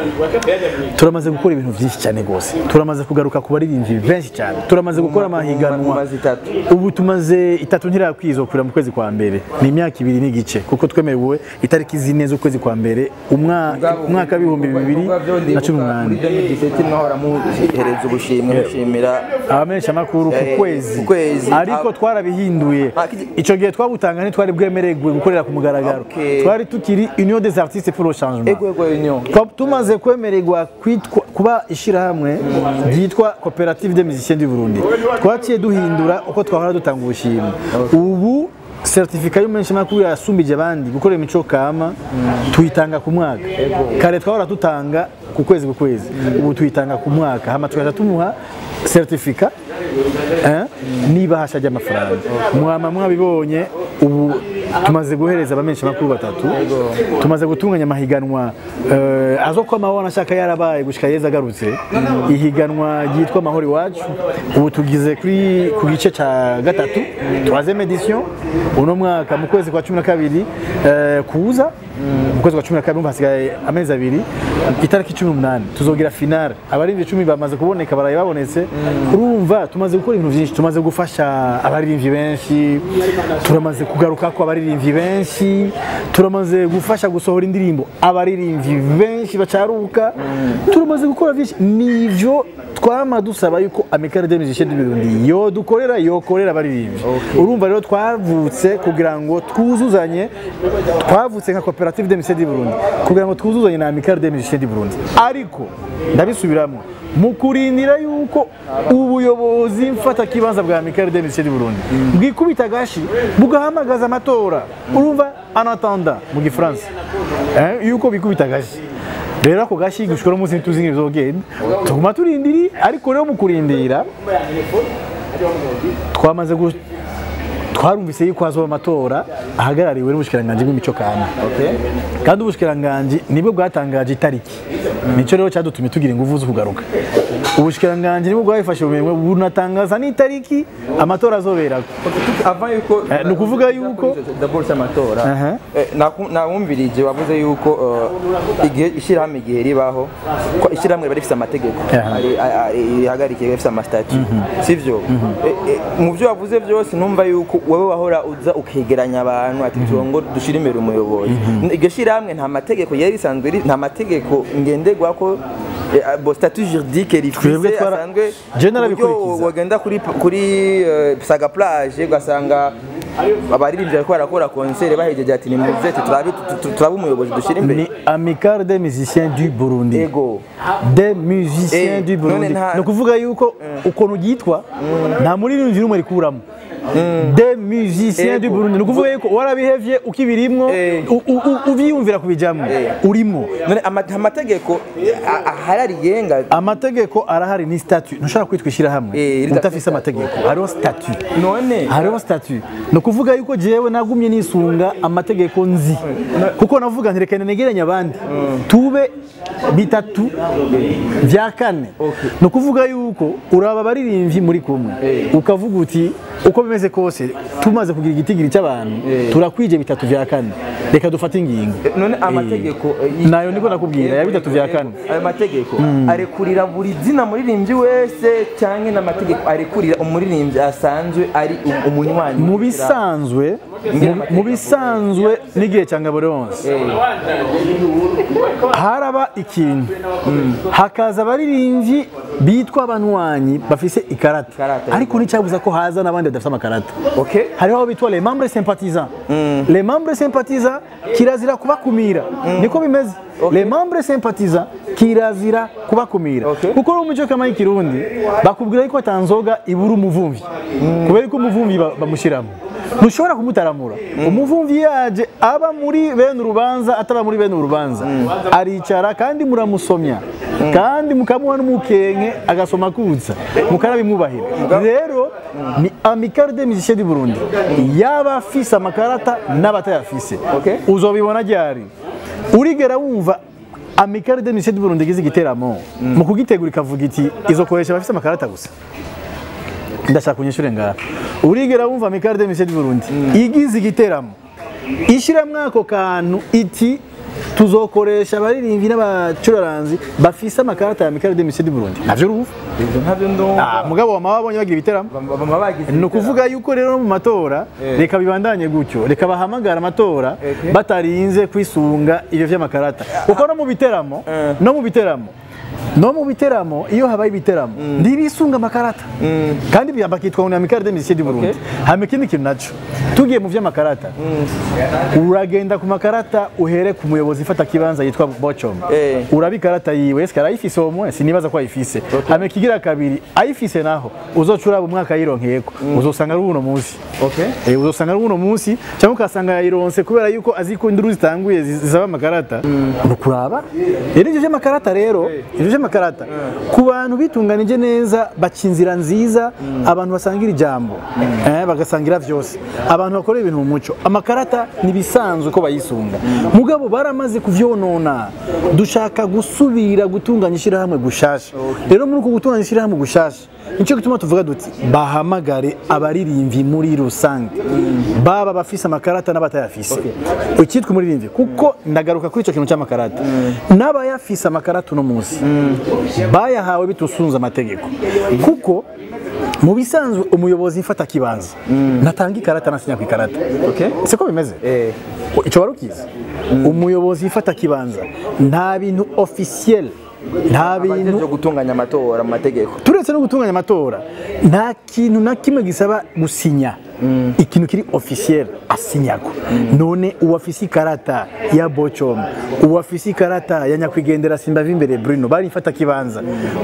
turamaze gukora ibintu byinshi cyane rwose turamaze kugaruka ku baririmbyi benshi cyane turamaze gukora amahiganwa Mumaze itatu. ubu tumaze itatu ntirakwizokurira mu kwezi kwa mbere ni imyaka ibiri n'igice kuko twemerewe itariki zine z'ukwezi kwa mbere umwa- umwaka w'ibihumbi bibiri na cumi n'umunani mwahora muhereza ubushimwe mushimira abamenyeshamakuru ku Eh, kwezi ku kwezi. ariko Ab- twarabihinduye Ah, kiji- icyo gihe twabutanga ntitwari bwemererwe gukorera ku mugaragaro Okay. twari tukiri union des artistes pour le changement ego ego union Twa- tumaze kwemererwa kwitwa kuba ishyirahamwe ryitwa koperative des musiciens du Burundi twaciye duhindura uko twahora dutanga ubushimwe ubu certificat y'umumenyeshamakuru yasumbije abandi gukora imico kama tuyitanga ku mwaka kare twahora dutanga ku kwezi ku kwezi ubu tuyitanga ku mwaka hama tugaca tumuha certificat eh, n'ibahasha ry'amafaranga mwama mwabibonye ubu tumaze guhereza abamenyeshamakuru batatu tumaze gutunganya amahiganwa eh, azo ko amahoro ashaka yarabaye gushika yeza agarutse ihiganwa ryitwa amahoro iwacu ubu tugize kuri ku gice ca gatatu troisième edition uno mwaka mu kwezi kwa cumi na kabiri eh, kuza mu kwezi kwa cumi na kabiri umva hasigaye amezi abiri itariki cumi n'umunani tuzogira finale abaririmbyi icumi bamaze kuboneka baraye babonetse urumva tumaze gukora ibintu byinshi tumaze gufasha abaririmbyi benshi turamaze kugaruka ko abaririmbyi benshi turamaze gufasha gusohora indirimbo abaririmbyi benshi bacaruka turamaze gukora byinshi nivyo twama dusaba yuko Amicale des Musiciens du Burundi yo dukorera yokorera abaririmbyi urumva rero twavutse kugira ngo twuzuzanye twavutse nka koperative des Musiciens du Burundi kugira ngo twuzuzanye na Amicale des Musiciens du Burundi ariko ndabisubiramo mu kurindira yuko ubuyobozi mfata kibanza bwa Amicale des Musiciens du Burundi bwikubita gashi bugahamagaza amatora urumva en attendant mu gifaransa eh, yuko bikubita gashi rero ako gashi gushika uno munsi ntituzi ingene bizogenda tuguma turindiri ariko rero mu kurindira twamaze gu- twarumvise yuko hazoba amatora ahagarariwe n'ubushikiranganji bw'imico kama kandi ubushikiranganji nibwo bwatangaje itariki nico rero cyadutumye tugira ingufu zo kugaruka ubushikiranganji nibwo bwabifashe ubumenyi bunatangaza n'itariki amatora azoberako avant yuko Eh, ni ukuvuga yuko- d'abord amatora Aha. Eh, naku- nawumvirije wavuze yuko eh, igihe ishyirahamwe igihe ribaho ko ishyirahamwe riba rifite amategeko Aha. ari- a- a- rihagarikiye rifite amasitati sivyo Eh, eh, mu byo wavuze byose numva yuko wowe wahora uza ukegeranya abantu ati turongo dushire imbere umuyobozi iryo shyirahamwe nta mategeko yari risanzwe ri- nta mategeko ngenderwako eh, bo statut juridique Twebwe rifise twara- asanzwe Je ku buryo narabikurikiza. wagenda kuri kuri eh, saga plage ugasanga abaririmbyi bariko barakora konsere bahejeje ati ni muze ati turabe tu- tu- turabe umuyobozi dushyira imbere ni amicale des musiciens du Burundi ego des musiciens Eh, du Burundi none nta- ni ukuvuga yuko ukuntu ryitwa nta muririmbyi n'umwe rikuramo des musiciens du Ego. Burundi ni ukuvuga yuko warabihevye ukibirimwo Eh. u- u- u- uvyiyumvira kubijamwo urimo none ama- amategeko a- ahari arigenga amategeko arahari ni statut ntushobora kwitwa ishyirahamwe Eh, ridafite udafise amategeko hariho statut none hariho statut ni ukuvuga yuko jewe nagumye nisunga amategeko nzi kuko navuga nti reka negeranye abandi tube bitatu bya kane ni ukuvuga yuko uraba abaririmbyi muri kumwe ukavuga uti uko bimeze kose tumaze kugira igitigiri cy'abantu turakwije bitatu bya kane reka dufate ingingo none amategeko eh, y- nayo niko nakubwira ya bitatu bya kane ayo mategeko arekurira buri zina muririmbyi wese cyangwa n'amategeko arekurira umuririmbyi asanzwe ari um- umunywanyi mu bisanzwe mu- mu bisanzwe n'igihe cya ngabo leonce haraba ikintu hakaza abaririmbyi bitwa abanywanyi bafise ikarata Ikarata, ariko nticyabuza ko haza n'abandi badafite amakarata Okay. hariho abo bitwa les membres sympathisants les membres sympathisants kirazira kubakumira niko bimeze les membres sympathisants kirazira kubakumira Okay. kuko uri umuco kama y'ikirundi bakubwira yuko atanzoga ibura umuvumvi kubera ko umuvumvi ba- bamushyiramo ntushobora kumutaramura umuvumvi yaje aba muri bene urubanza ataba muri bene urubanza aricara kandi muramusomya kandi mukamuha n'umukenke agasoma akutsa mukarabimwubahira rero ni amicale des musiciens du Burundi yaba afise amakarata n'abatayafise Okay. uzobibona ryari urigera wumva amicale des musiciens du Burundi igize igiteramo mu kugitegura ikavuga iti izokoresha abafise amakarata gusa ndashaka kunyishure ngaha urigera wumva amicale des musiciens du Burundi igize igiteramo ishiramwo ako kantu iti tuzokoresha abaririmbyi n'abacuraranzi bafise amakarata ya amicale des musiciens du Burundi navyo urumva Ibyo ntabyo ndumva Ah, mugabo wama wabonye bagira ibiteramo Bama- bama bagize ni ukuvuga yuko rero no mu matora reka bibandanye gutyo reka bahamagara amatora Okay. batarinze kwisunga ibyo vy'amakarata kuko no mu biteramo no mu biteramo no mu biteramo iyo habaye ibiteramo ntibisunga amakarata kandi bya- bakitwa ngo ni amicale des musiciens du Burundi hama ikindi kintu naco tugiye mu vy'amakarata uragenda ku makarata uhere ku muyobozi ifata kibanza yitwa Bocom Eh. uraba ikarata yiwe ese arayifise uwo mwe sinibaza ko ayifise hama ikigira kabiri ayifise naho uzoca uraba umwaka yironkeyeko uzosanga ari uno munsi Okay. Eh, uzosanga ari uno munsi cyangwa ukasanga yayironse kubera yuko azi ko induru zitanguye zi- zisaba amakarata ni ukuraba rero ibyo by'amakarata rero ibyo by'amakarata ku bantu bitunganije neza baca inzira nziza abantu basangira ijambo eh, bagasangira vyose abantu bakorera ibintu mu muco amakarata ni bisanzwe ko bayisunga mugabo baramaze kuvyonona dushaka gusubira gutunganya ishyirahamwe gushasha rero muri uko gutunganya ishyirahamwe gushasha nicyo gituma tuvuga duti bahamagare abaririmvyi muri rusange baba bafise amakarata n'abatayafise icyitwa umuririmbyi kuko ndagaruka kuri icyo kintu cy'amakarata n'abayafise amakarata uno munsi bayahawe bitusunze amategeko kuko mu bisanzwe umuyobozi mfata kibanza natanga ikarata nasinya ku ikarata Okay. siko bimeze Eh. icyo wari ukizi umuyobozi mfata kibanza nta bintu officiel nta bintu Abajejwe gutunganya amatora mu mategeko turetse no gutunganya amatora nta kintu na kimwe gisaba gusinya ikintu kiri officiel asinyako none uwafise ikarata ya bocom uwafise ikarata ya nyakwigendera simba imbere bruno bari mfata kibanza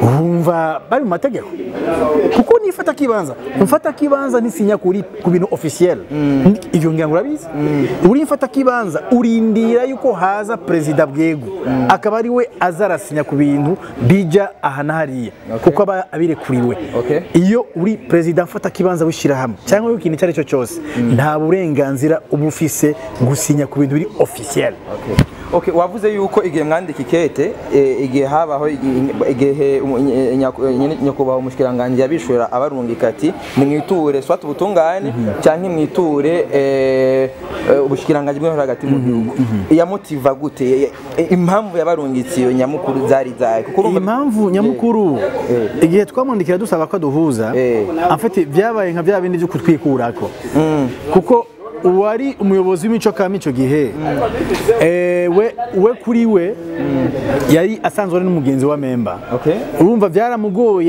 wumva bari mu mategeko kuko nifata kibanza mfata kibanza nisinya kuri ku bintu officiel ivyo ngira ngo urabizi uri mfata kibanza urindira yuko haza perezida bwego akaba ari we azarasinya ku bintu bija aha na hariya kuko aba abirekuriwe Okay. iyo uri perezida mfata kibanza w'ishyirahamwe cyangwa w'ikintu icyo ari cyo cyose nta burenganzira uba ufise gusinya ku bintu biri officiel Okay, wavuze yuko igihe mwandika ikete eh, igihe habaho igi- igihe umu- nye- nyaku- nyene- nyakubahwa umushikiranganji yabishura abarungika ati nimwiture swat ubutungane cyangwa mwiture eh, eh, ubushikiranganji bw'intore hagati mu gihugu yamutiva gute Eh, eh, impamvu yabarungitse iyo nyamukuru zari zahe kuko urumva- impamvu nyamukuru igihe twamwandikira dusaba ko duhuza Eh. afite byabaye nka bya bindi byo kutwikurako kuko uwari umuyobozi w'imico kama icyo gihe eh, we we kuri we yari asanzwe ari n'umugenzi wa memba Okay. urumva byaramugoye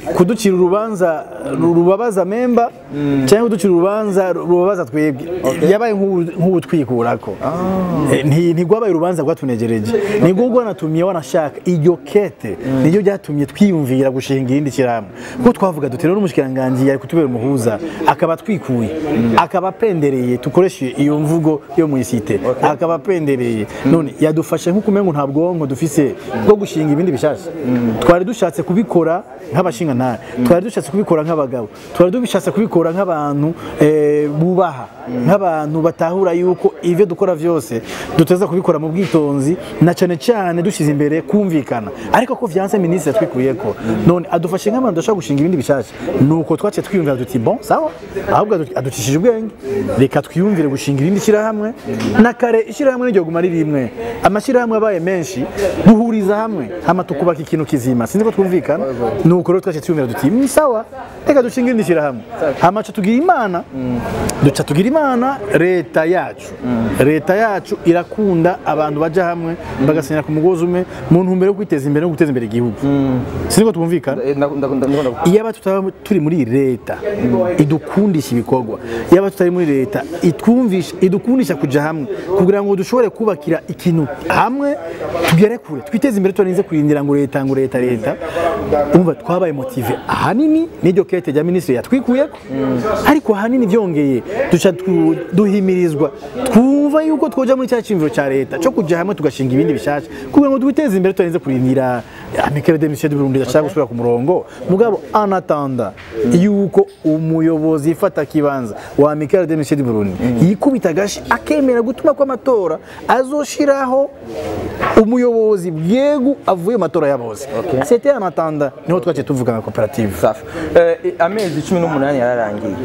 kuducira urubanza rubabaza memba cyangwa kuducira urubanza rubabaza twebwe yabaye nk'ubu- nk'ubutwikurako Eh, nti- ntigwabaye urubanza rwatunegereje nibwo rwanatumye wanashaka iryo kete niryo ryatumye twiyumvira gushinga irindi shyirahamwe kuko twavuga duti rero n'umushikiranganji yari kutubera umuhuza akaba twikuye akaba apendereye dukoreshe iyo mvugo yo mu isite akaba apendereye none yadufashe nk'uko umengo nta bwonko dufise bwo gushinga ibindi bishasha twari dushatse kubikora nk'abashingantahe twari dushatse kubikora nk'abagabo twari dushatse kubikora nk'abantu eh, bubaha nk'abantu batahura yuko ivyo dukora vyose duteza kubikora mu bwitonzi na cane cane dushyize imbere kumvikana ariko ko vyanse minisitiri yatwikuyeko none adufashe nk'abantu dushaka gushinga ibindi bishasha nuko twaciye twiyumvira duti bon sawa ahubwo adu- aducishije ubwenge reka twiyumvire gushinga irindi shyirahamwe na kare ishyirahamwe niryo guma riri rimwe amashyirahamwe abaye menshi duhuriza hamwe hama tukubaka ikintu kizima sinzi ko twumvikana nuko rero twaciye twiyumvira duti "Mm, sawa reka dushinga irindi shyirahamwe hama ca tugira imana duca tugira imana leta yacu leta yacu irakunda abantu baja hamwe bagasenyera ku mugozi umwe mu ntumbero yo kwiteza imbere no guteza imbere igihugu sinzi ko twumvikana Eh, ndakunda- ndakunda- ndakunda- iyaba tutaba turi muri leta idukundisha ibikorwa iyaba tutari muri leta itwumvisha idukundisha kuja hamwe kugira ngo dushobore kubakira ikintu hamwe tugere kure twiteze imbere turinze kurindira ngo leta ngo leta leta umva twabaye motive ahanini n'iryo kete rya minisitiri yatwikuyeko ariko ahanini byongeye duca tu- duhimirizwa twumva yuko twoja muri cya cyumviro cya leta cyo kuja hamwe tugashinga ibindi bishasha kugira ngo twiteze imbere turinze kurindira amikere de mission du Burundi ashaka gusubira ku murongo mugabo anatanda yuko umuyobozi ifata kibanza wa amikere de mission du Burundi yikubita agashi akemera gutuma ko amatora azoshiraho umuyobozi bwegu avuye mu matora ya bose c'était anatanda niho twaciye tuvuga nka koperative safi Eh, eh, amezi cumi n'umunani yararangiye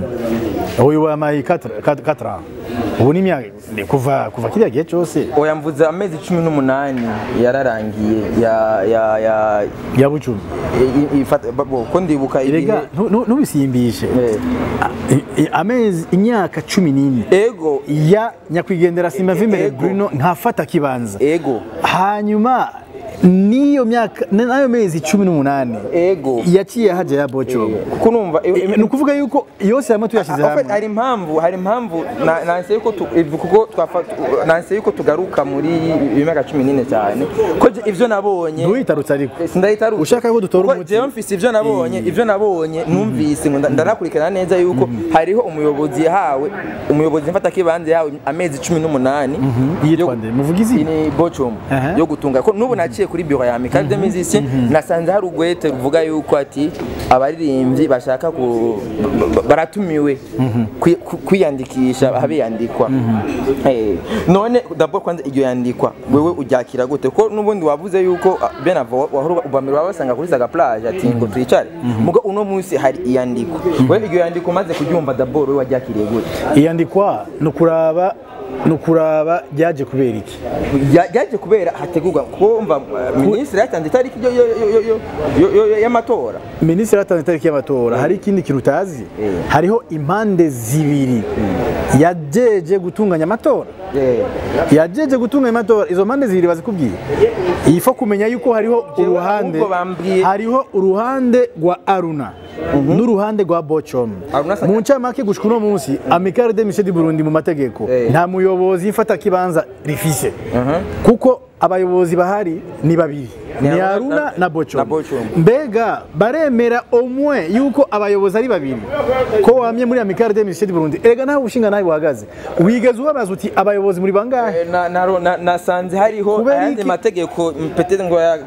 uyu wamaye 4 ans ubu ni imyaka ni kuva kuva kiriya gihe cyose oya mvuze amezi cumi n'umunani yararangiye ya ya ya ya bucumi i- i- ifata- bo, ko ndibuka ibihe erega ntu- ntu- ntubisimbishe Eh. I- i- amezi imyaka cumi n'ine ego ya nyakwigendera simba vimbere Ego. bruno ntafata kibanza ego hanyuma n'iyo myaka n'ayo mezi cumi n'umunani ego yaciye hajya ya boco kuko numva eh, eh, ni ukuvuga yuko yose hamwe tuyashyize En fait, hamwe hari impamvu hari impamvu na- nanse yuko tu- iv- kuko twafa- nanse yuko tugaruka muri imyaka cumi n'ine cyane ko je- ivyo nabonye ntuyitarutse ariko Eh, sindahitaruka Ushaka ko dutora Kuko umuti? jewe mfise ivyo nabonye ivyo nabonye numvise ngo nda- ndanakurikirana neza yuko hariho umuyobozi yahawe umuyobozi mfata kibanza yahawe amezi cumi n'umunani yitwa yo- nde muvuga izina ni bocum Aha. yo gutunga ko nubu naciye kuri biro ya Michael de Musicien nasanze hari ugwete ruvuga yuko ati abaririmbyi bashaka ku ba- baratumiwe kwi- ku- kwiyandikisha habiyandikwa Eh, none dabwo kwanza iryo yandikwa wewe uryakira gute ko nubundi wavuze yuko ah, benavo wahora ubamira wabasanga kuri saga plage ati ngo twicare mugo uno munsi hari iyandikwa wewe iryo yandikwa maze kuryumva dabord wewe waryakiriye gute iyandikwa ni ukuraba ni ukuraba ryaje kubera iki Ya- yaje kubera hategurwa kumva minisitiri yatanze itariki yo- yo- yo- yo- yo- yo- yo- yo- y'amatora minisitiri yatanze itariki y'amatora hari ikindi kintu utazi Eh. hariho impande zibiri yajeje gutunganya amatora Eh, yajeje gutunganya amatora izo mpande zibiri bazikubwiye ifo kumenya yuko hariho Jewe uruhande ahubwo bambwiye- hariho uruhande rwa aruna n'uruhande rwa bocom Aruna Saka- mu ncamake gushika uno munsi amikare de mission du burundi mu mategeko Eh. nta muyobozi mfata kibanza rifise kuko abayobozi bahari ni babiri Ni ni Aruna aruna na- na bocom na Bocom. mbega baremera omwe yuko abayobozi ari babiri ko wamye muri amikare de mission du burundi erega nawe ushinga nawe buhagaze wigeze ubabaza uti abayobozi muri bangahe eh, na- na- na- nasanze hariho Kubera ayandi iki? mategeko peut-être ngo ya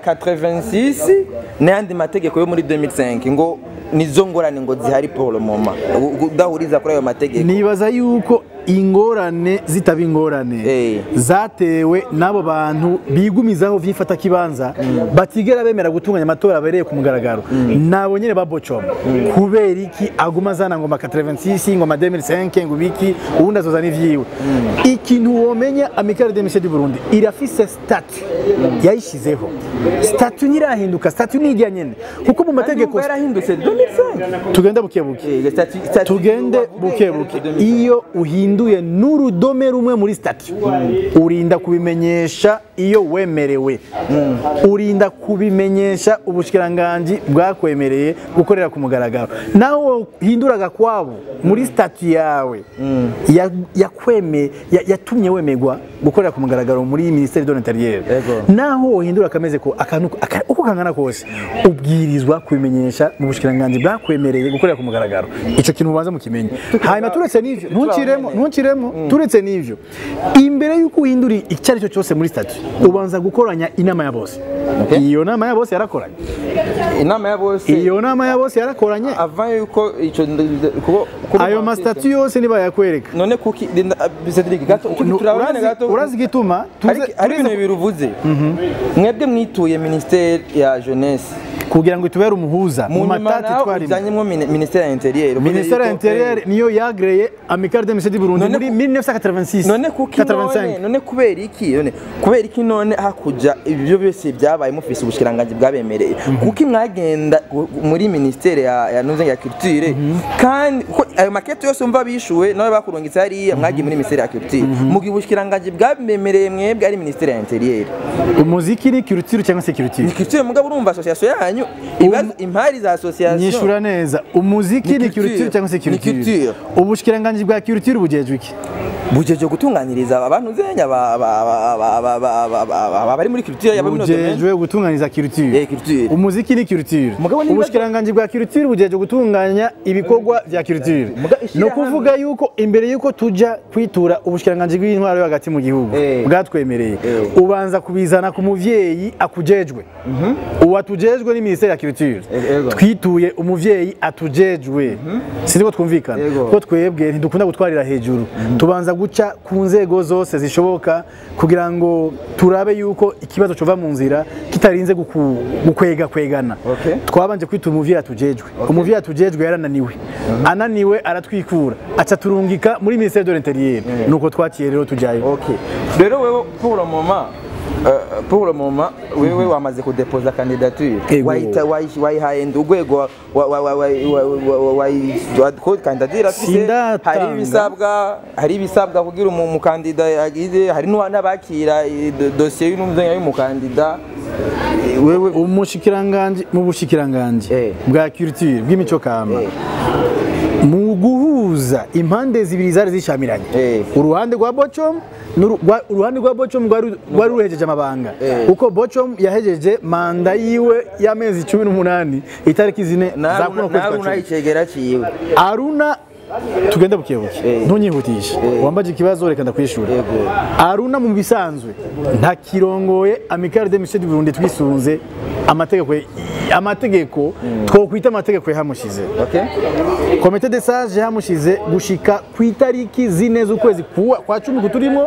86 n'ayandi mategeko yo muri 2005 ngo nizo ngorane ngo zihari pour le moment U- udahuriza kuri ayo mategeko nibaza yuko ingorane zitaba ingorane Eh. zatewe n'abo bantu bigumizaho vyifata kibanza batigera bemera gutunganya amatora abereye ku mugaragaro nabo nyene babocoma kubera iki aguma azana ngoma 86 ngoma 2005 ngo biki ubundi azoza n'ivyiwe ikintu womenya amikare de mission du Burundi irafise statut yayishizeho statut ntirahinduka statut ni irya nyene kuko mu mategeko Ndumva yarahindutse 2005 tugende buke buke Eh, stati- stati- tugende wavuze buke buke 2005. iyo uhinduye n'urudome rumwe muri stati urinda kubimenyesha iyo wemerewe Uri- urinda kubimenyesha ubushikiranganji bwakwemereye gukorera ku mugaragaro nawe hinduraga kwabo muri stati yawe ya- yakweme ya- yatumye wemerwa gukorera ku mugaragaro muri ministeri de l'intérieur Yego. naho wohindura kameze ko akantu aka- uko kangana kose ubwirizwa kubimenyesha mu bushikiranganji bwakwemereye gukorera ku mugaragaro ico kintu ubanza mukimenye hanyuma turetse n'ivyo ntukiremo ntukiremo turetse n'ivyo imbere y'uko uhindura icyo ari cyo cyose muri stati ubanza gukoranya inama ya bose iyo nama ya bose yarakoranye inama ya bose iyo nama ya bose yarakoranye avant yuko ico kuko kuko- ayo masitati yose nibayakwereka none kuki linda- Cedric gato Nu- turabane urazi- gato urazi igituma hari tuze- hari tuze- ibintu bibiri uvuze mwebwe mwituye ministeri ya jeunesse kugira ngo itubere umuhuza mu mu nyuma matati naho twarimo ujyanyemo mini- ministeri ya interieur ministère ya intérieur niyo yagreye amicale de monsieur du Burundi None muri ku- 1986 none kuki none none kubera iki none kubera iki none hakuja ibyo byose byabaye mufise ubushikiranganji bwabemereye kuki mwagenda gu- muri ministeri ya ya nuze ya culture kandi ko ayo makete yose umva bishuwe nawe bakurungitse hariya mwagiye muri ministeri ya culture mu gihe ubushikiranganji bwabemereye mwebwe ari ministeri ya interieur umuziki ni culture cyangwa se culture ni culture mugabo urumva association yanyu ibibazo impari za association nyishura neza umuziki Ni ni culture. culture cyangwa se Ni culture culture. ubushikiranganji bwa culture bujejwe iki bujeje gutunganiriza abantu zenya ba- ba- ba- ba- ba- ba- ba- ba- ba- bari muri culture yaba muri domaine bujejwe gutunganiza culture Eh, culture. umuziki ni culture Mugabo niba- ubushikiranganji bwa culture bujejwe gutunganya ibikorwa vya culture Muga- no ishirahamwe- kuvuga yuko imbere yuko tuja kwitura ubushikiranganji bw'intwaro yo hagati mu gihugu Eh. bwatwemereye Eh. ubanza kubizana ku muvyeyi akujejwe uwatujejwe ni ministeri ya culture Eh, ego. twituye umuvyeyi atujejwe sinzi ko twumvikana Ego. ko twebwe ntidukunda gutwarira hejuru tubanza guca ku nzego zose zishoboka kugira ngo turabe yuko ikibazo cova mu nzira kitarinze guku- gukwega kwegana Okay. twabanje kwita umuvyeyi atujejwe umuvyeyi atujejwe yarananiwe ananiwe aratwikura aca turungika muri ministère de l'intérieur nuko twakiye rero tujayo Ok. Rero wewe pour le moment euh, pour le moment wewe wamaze kudepoza candidature Ego. wayita wayi- wayihaye ndi urwego wa- wa- wa- wa- wa- wa- wa- wayi- wa- ko candidature afise Sindatanga. hari ibisabwa hari ibisabwa kugira umu- umukandida yagize hari n'uwa- n'abakira eh, do- dosiye y'umuzenya y'umukandida Eh, wewe umushikiranganji mu bushikiranganji Eh. bwa culture bw'imico kama Eh. mu guhuza impande zibiri zari zishamiranye Eh. uruhande rwa bocom n'uru- rwa- uruhande rwa bocom rwari rwari ruhejeje amabanga Eh. kuko bocom yahejeje manda yiwe y'amezi cumi n'umunani itariki zine za kuno kwezi kwa nawe cumi unayicegera ciwe aruna tugende bukebuke Eh. ntunyihutishe Eh. wambaje ikibazo reka ndakwishura Yego. aruna mu bisanzwe ntakirongoye amicale de monsieur du Burundi twisunze amategeko amategeko twokwita amategeko yahamushize okay komite de sage yahamushize gushika ku itariki zine z'ukwezi kuwa- kwa cumi kuturimo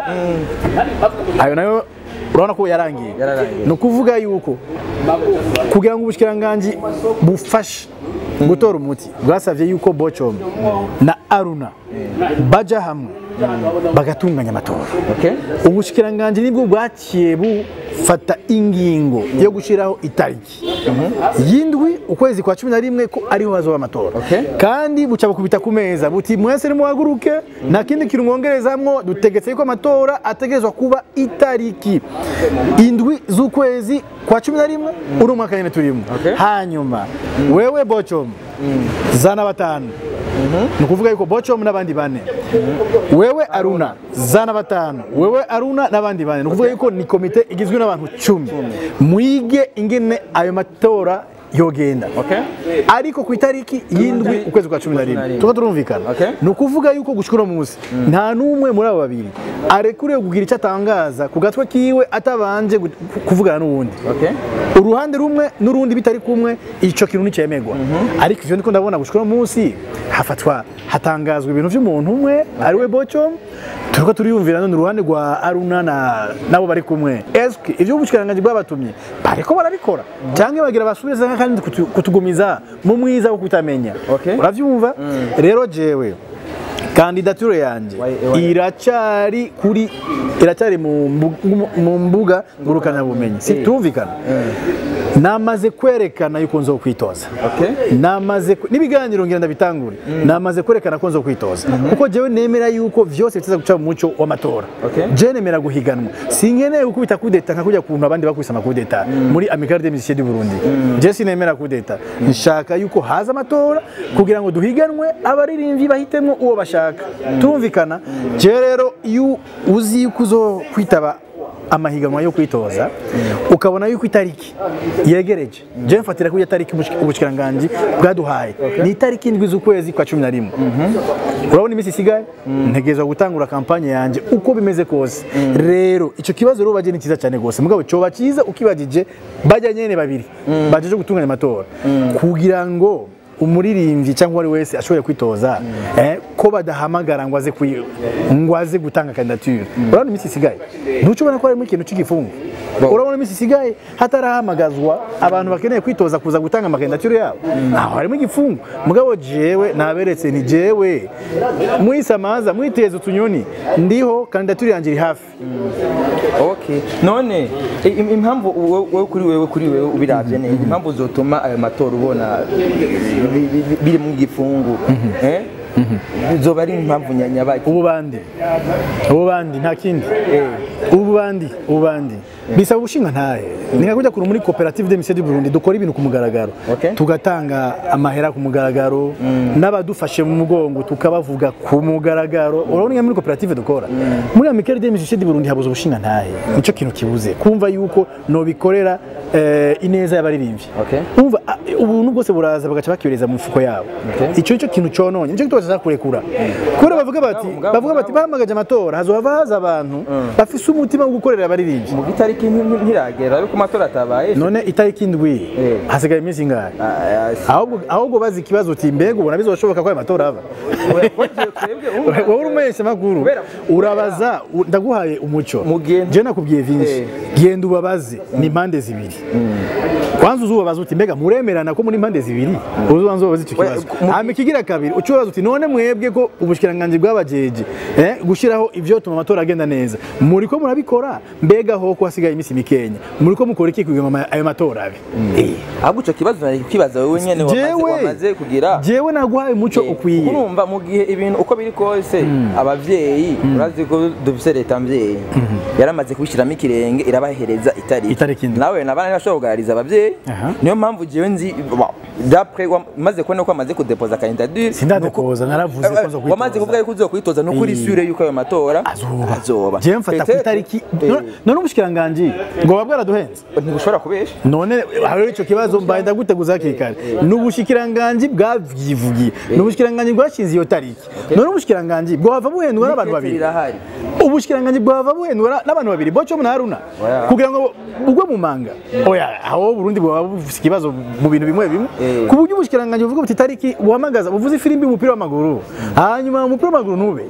ayo nayo urabona ko yarangiye Yararangiye. ni ukuvuga yuko kugira ngo ubushikiranganji bufashe gutora umuti bwasabye yuko bocom na aruna baja hamwe bagatunganya amatora okay ubushikiranganji nibwo bwaciye bufata ingingo yo gushyiraho itariki y'indwi ukwezi kwa cumi na rimwe ko ariho hazoba amatora Okay. kandi buca bukubita ku meza buti mwese nimuhaguruke nta kindi kintu mwongerezamwo dutegetse yuko amatora ategerezwa kuba itariki indwi z'ukwezi kwa cumi na rimwe uri umwaka nyine turimo Okay. hanyuma wewe bocom zana batanu ni ukuvuga yuko bocom n'abandi bane wewe aruna zana batanu wewe aruna n'abandi bane ni ukuvuga yuko ni komite igizwe n'abantu cumi mwige ingene ayo matora yogenda okay ariko ku itariki y'indwi ukwezi kwa cumi na rimwe tuba turumvikana Okay. ni ukuvuga yuko gushika uno munsi nta n'umwe muri abo babiri arekuriwe kugira icyo atangaza ku gatwe kiwe atabanje gu- kuvugana n'uwundi okay uruhande rumwe n'urundi bitari kumwe ico kintu nticemerwa ariko ivyo ndiko ndabona gushika uno munsi hafatwa hatangazwa ibintu vy'umuntu umwe ari we boco turiko turiyumvira none uruhande rwa aruna na nabo bari kumwe eske ivyo ubushikiranganji bwabatumye bariko barabikora canke bagira basubize kandi kutu- kutugumiza mu mwiza wo kutamenya Okay. uravyumva rero jewe kandidature yanje Wai- wai- iracari kuri iracari mu mbu- mu- mu mbuga ngurukanabumenyi si turumvikana namaze kwerekana yuko nzo kwitoza Okay. namaze ku- n'ibiganiro ngira ndabitangure namaze kwerekana ko nzo kwitoza kuko jewe nemera yuko vyose biteza guca mu muco w'amatora Okay. je nemera guhiganwa sinkeneye gukubita kudeta nka kujya kuntu abandi bakubise amakudeta muri amicale des musiciens du Burundi je sinemera kudeta nshaka yuko haza amatora kugira ngo duhiganwe abaririmbyi bahitemo uwo bashaka turumvikana je rero iyo uzi yuko uzo kwitaba amahiganwa yo kwitoza ukabona yuko itariki yegereje je mfatira ko iyo tariki ubushik- ubushikiranganji bwaduhaye ni itariki indwi z'ukwezi kwa cumi na rimwe urabona iminsi isigaye ntegerezwa gutangura kampanye yanjye uko bimeze kose rero icyo kibazo rero baje ni cyiza cyane rwose mugabo coba cyiza ukibagije bajya nyene babiri bajeje gutunganya amatora kugira ngo umuririmbyi cyangwa uwo ari wese ashobore kwitoza eh, ko badahamagara ngo aze kwi- ngo aze gutanga kandidature urabona iminsi isigaye ntuco ubona ko harimo ikintu cy'igifungo urabona iminsi isigaye hatarahamagazwa abantu bakeneye kwitoza kuza gutanga amakandidature yabo aho harimo igifungo mugabo jewe naberetse ni jewe mwisamaza mwiteza utunyoni ndiho kandidature yanjye iri hafi Okay. None i- im- impamvu wowe wowe kuri wewe kuri wewe ubiravye neza impamvu uzotuma ayo matora ubona bi- bi- bi- biri mu gifungu eh bizoba ari impamvu nya- nyabaki ubu bandi ubu bandi nta kindi ubu bandi ubu bandi bisaba ubushinga ntahe ni nka kujya kure muri koperative de mission du Burundi dukora ibintu ku mugaragaro Okay. tugatanga amahera ku mugaragaro n'abadufashe mu mugongo tukabavuga ku mugaragaro urabona nka muri koperative dukora muri amicale de mission du Burundi habuze ubushinga ntahe nicyo kintu kibuze kumva yuko nobikorera eh, ineza y'abaririmbyi Okay. umva ah, ubuntu bwose buraza bagaca bakibereza mu mifuko yabo icyo nicyo kintu cononye nicyo kitubasha kurekura kubera bavuga bati mugabo- bavuga bati bahamagaje amatora hazohava haza abantu bafise umutima wo gukorera abaririmbyi mu gitariki nti- nti- ntiragera ariko amatora atabaye none itariki indwi Eh. hasigaye iminsi ingahe Ah, ah, si- ahubwo ahubwo bazi ikibazo uti mbega ubona bizoshoboka ko ayo matora aba Oya, twebwe umva- wowe uri umuhesha makuru Kubera- urabaza u- ndaguhaye umuco Mugende- je nakubwiye vyinshi Eh. genda ubabaze ni impande zibiri kwanza uzubabaza uti mbega muremerana ko muri impande zibiri uzubanza ubabaze icyo kibazo mu- hama ikigira kabiri ucubaza uti none mwebwe ko ubushikiranganji bwabajeje eh, gushiraho ivyotuma amatora agenda neza muriko murabikora mbega ho ko hasigaye iminsi mikenya muriko mukora iki kugira ngo ama- ayo matora abe Eh. ahubwo ico kibazo nari kwibaza wowe nyene wamaze- Jewe- wamaze kugira jewe naguhaye umuco Eh, ukwiye urumva mu gihe ibintu uko biri kose abavyeyi urazi ko dufise leta mvyeyi yaramaze kubishiramo ikirenge irabahereza itariki Itariki indwi. nawe nabana ntibashobora kugaragariza abavyeyi Aha. niyo mpamvu jewe nzi wa- dapre wa- maze kubona ko wamaze kudepoza kandidature sindadepoza naravuze ko nzo wamaze kuvuga yuko uzoba kwitoza nuko uri Eh. sure yuko ayo matora azoba azoba jewe mfata ku Peut-être- itariki Eh, none- none ubushikiranganji ngo buba bwaraduhenze ntigushobora kubesha none hariho icyo kibazo mbaye ndaguteguza hakiri kare ni ubushikiranganji bwavyivugiye ni ubushikiranganji bwashinze iyo tariki none ubushikiranganji bwava buhendwa n'abantu babiri irahari ubushikiranganji bwava buhendwa na- n'abantu babiri boco na haruna Oya. kugira ngo bugwe mu manga oya aho burundi bwaba bufise ikibazo mu bintu bimwe bimwe Eh. ku buryo ubushikiranganji buvuga buti itariki buhamagaza buvuze ifirimbi y'umupira w'amaguru hanyuma umupira w'amaguru ntube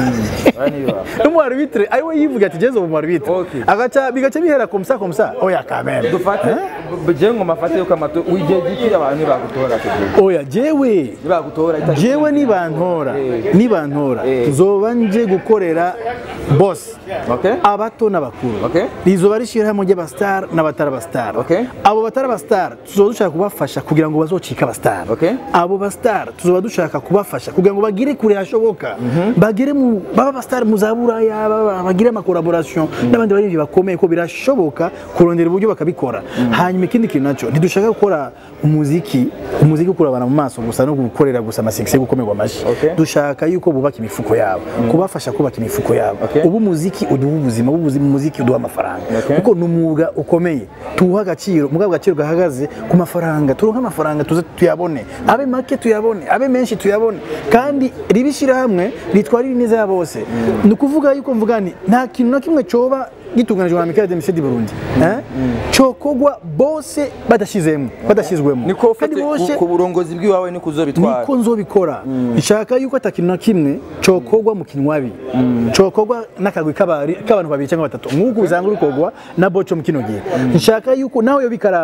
n'umu arbitre ari we yivuga ati genzo mu arbitre Okay. agaca bigaca bihera komsa komsa oya kamere dufate jewe ngo mafate yuko amatora igihe gikira abantu nibagutora kugira oya jewe nibagutora itariki jewe nibantora Eh. nibantora Eh. tuzoba nje gukorera boss Okay. abato n'abakuru Okay. rizoba rishyirahamwe ry'abastar n'abatari abastar Okay. abo batari abastar tuzoba dushaka kubafasha kugira ngo bazocike abastar Okay. abo bastar tuzoba dushaka kubafasha kugira ngo bagere kure hashoboka bagere mu baba abastar mu za buraya baba- bagire amakoraboration n'abandi baririmbyi bakomeye ko birashoboka kurondera uburyo bakabikora hanyuma ikindi kintu nacyo ntidushaka gukora umuziki umuziki ukura abantu mu maso gusa no gukorera gusa amasekisi yo gukomerwa amashyi Okay. dushaka yuko bubaka imifuko yabo kubafasha kubaka imifuko yabo Okay. ubu umuziki uduha ubuzima ubu ubuzima- umuziki uduha amafaranga Okay. kuko ni umwuga ukomeye tuwuha agaciro mugabo agaciro gahagaze ku mafaranga turonke amafaranga tuze tuyabone abe make tuyabone abe menshi tuyabone kandi ribishyira hamwe ritwarira ineza ya bose ni ukuvuga yuko mvuga ni nta kintu na kimwe coba gitunganijwe na Michael Demise di Burundi eh cokogwa bose badashizemo badashizwemo niko kandi ufite bose ku- ku burongozi bw'iwawe niko uzobitwara niko nzobikora nshaka yuko atakintu na kimwe cokogwa mu kinwabi cokogwa n'akagwi k'abari- k'abantu babiri cyangwa batatu nk'uko usanga urikogwa na boco mu kino gihe nshaka yuko nawe yoba ikaramu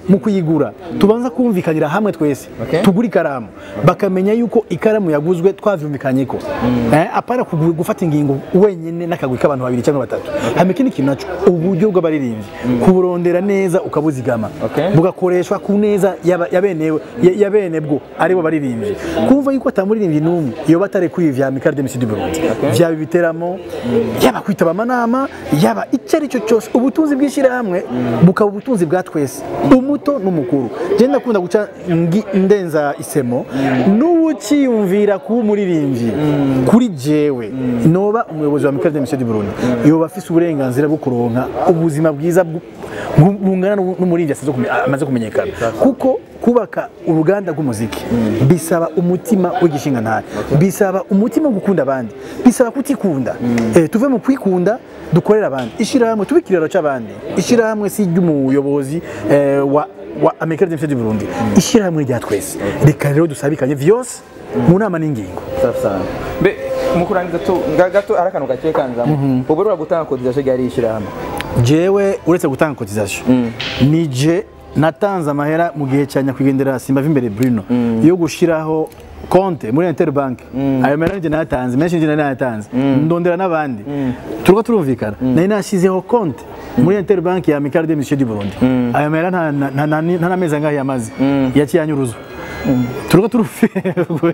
mu kuyigura tubanza kumvikanira hamwe twese Okay. tugura ikaramu bakamenya yuko ikaramu yaguzwe twavyumvikanye ko eh, apana kugu- gufata ingingo wenyine n'akagwi k'abantu babiri cyangwa batatu hama ikindi kintu naco uburyo bw'abaririmbyi kuburondera neza ukabuzigama Okay. bugakoreshwa ku neza y'aba- ya benewe- ya- ya bene bwo aribo baririmbyi kumva yuko atamuririmbyi n'umwe iyo batare kuri vya Michael Demis du Burundi vyaba ibiteramo yaba kwitaba amanama yaba icyo ari cyo cyose ubutunzi bw'ishyirahamwe bukaba ubutunzi bwa twese umuto n'umukuru je ndakunda guca ngi- ndenza isemo n'uwukiyumvira kuba umuririmbyi kuri jewe noba umuyobozi wa Michael Demis du Burundi yoba afise uburenganzira bwo kuronka ubuzima bwiza bwu- bu- bungana n'u- n'umuririmbyi asize kume- amaze kumenyekana kuko kubaka uruganda rw'umuziki bisaba umutima w'igishinga ntari bisaba umutima wo gukunda abandi bisaba kutikunda eh, tuve mu kwikunda dukorera abandi ishyirahamwe tube ikiraro cy'abandi ishyirahamwe si iry'umuyobozi eh, wa wa Amerika Demis du Burundi ishyirahamwe rya twese reka rero dusabikanye vyose mu nama n'ingingo safi sana mbe mu kurangiza tu nga- gato ari akantu gake kanzamo ubu rero gutanga cotisation ryari ishyirahamwe jewe uretse gutanga cotisation nije natanze amahera mu gihe cya nyakwigendera Simba imbere Bruno yo gushiraho konte muri Interbank ayo mahera nije nayatanze menshi nije nayatanze ndondera n'abandi turiko turumvikana nari nashyizeho konte muri Interbank ya Michael de Michel du Burundi ayo mahera nta nta- nta- nta nta n'amezi angahe yamaze yaciye anyuruzwa turiko turufirwe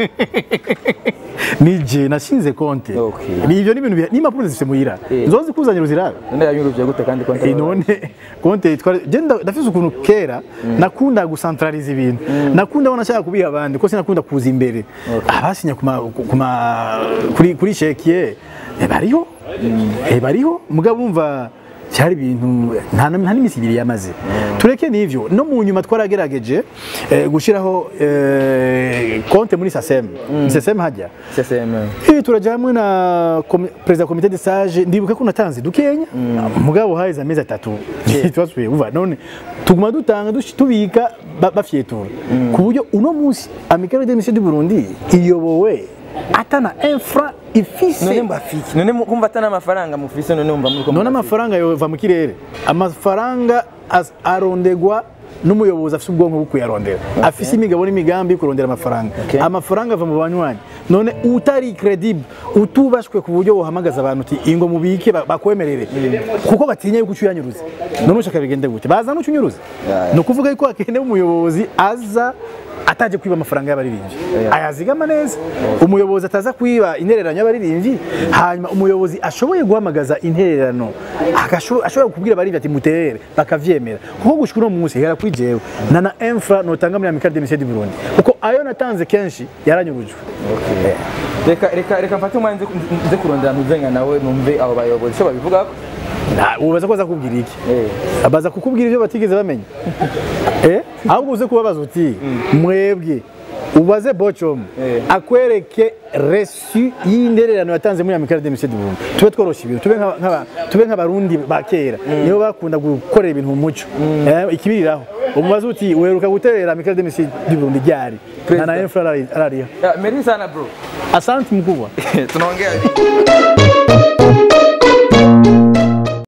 nije nashinze konte Okay. ni ibyo ni ibintu biha- n'impapuro zifite muhira Eh. nzozi kuzanira uzirabe none yanyuruje gute kandi konti Eh, none konte twari je nda- ndafise ukuntu kera nakunda gucentraliza ibintu nakunda abona nshaka kubiha abandi ko sinakunda kuza imbere abasinya kuma kuma kuri kuri chekiye eh, bariho eh, bariho mugabo umva cyari ibintu nta na- nta n'imisi ibiri yamaze tureke n'ivyo no mu nyuma twaragerageje eh, gushiraho eh, konte muri sasem sasem hajya CCM Ibi turaja hamwe na komi- perezida wa komite de sage ndibuka ko natanze dukenya mugabo haheze amezi atatu twasubiye uva none tuguma dutanga dushi- tubika ba- bafyetura ku buryo uno munsi amikaro de du Burundi iyobowe atana infra ifise none mbafiki none mu- kumva atana amafaranga mufise none umva muri ko none amafaranga yova mu kirere amafaranga as- arondegwa n'umuyobozi afite ubwonko bwo kuyarondera afise imigabo n'imigambi yo kurondera amafaranga Okay. amafaranga ava mu banywanyi none utari credible utubashwe ku buryo wohamagaza abantu uti ingo mubike ba- bakwemerere kuko batinya yuko ucyuyanyuruza none ushaka bigende gute baza n'ucyunyuruza Yeah, yeah. ni ukuvuga yuko hakenewe umuyobozi aza ataje kwiba amafaranga y'abaririmbyi ayazigama neza umuyobozi ataza kwiba intererano y'abaririmbyi hanyuma umuyobozi ashoboye guhamagaza intererano agasho- ashobora kubwira abaririmbyi ati mutere bakavyemera kuko gushika uno munsi hera kuri jewe na na infra notanga muri Amical de Michel du Burundi kuko ayo natanze kenshi yaranyurujwe reka reka reka mfate umwanya nze nze kurondera ntuzenga nawe numve abo bayobozi icyo babivuga Na- ubaza ko aza kubwira iki eh abaza kukubwira ibyo batigeze bamenya eh ahubwo uze kubabaza uti mwebwe ubaze bocom Eh. akwereke resu y'indererano yatanze muri Amical de Michel du Burundi tube tworosha ibintu tube nk'aba- nk'aba- tube nk'abarundi ba kera nibo bakunda gukorera ibintu mu muco eh, ikibiriraho umubaze uti weruka guterera Amical de Michel du Burundi ryari nta na President. infra arari- arariha Yeah, merci sana bro asante mkubwa tunaongea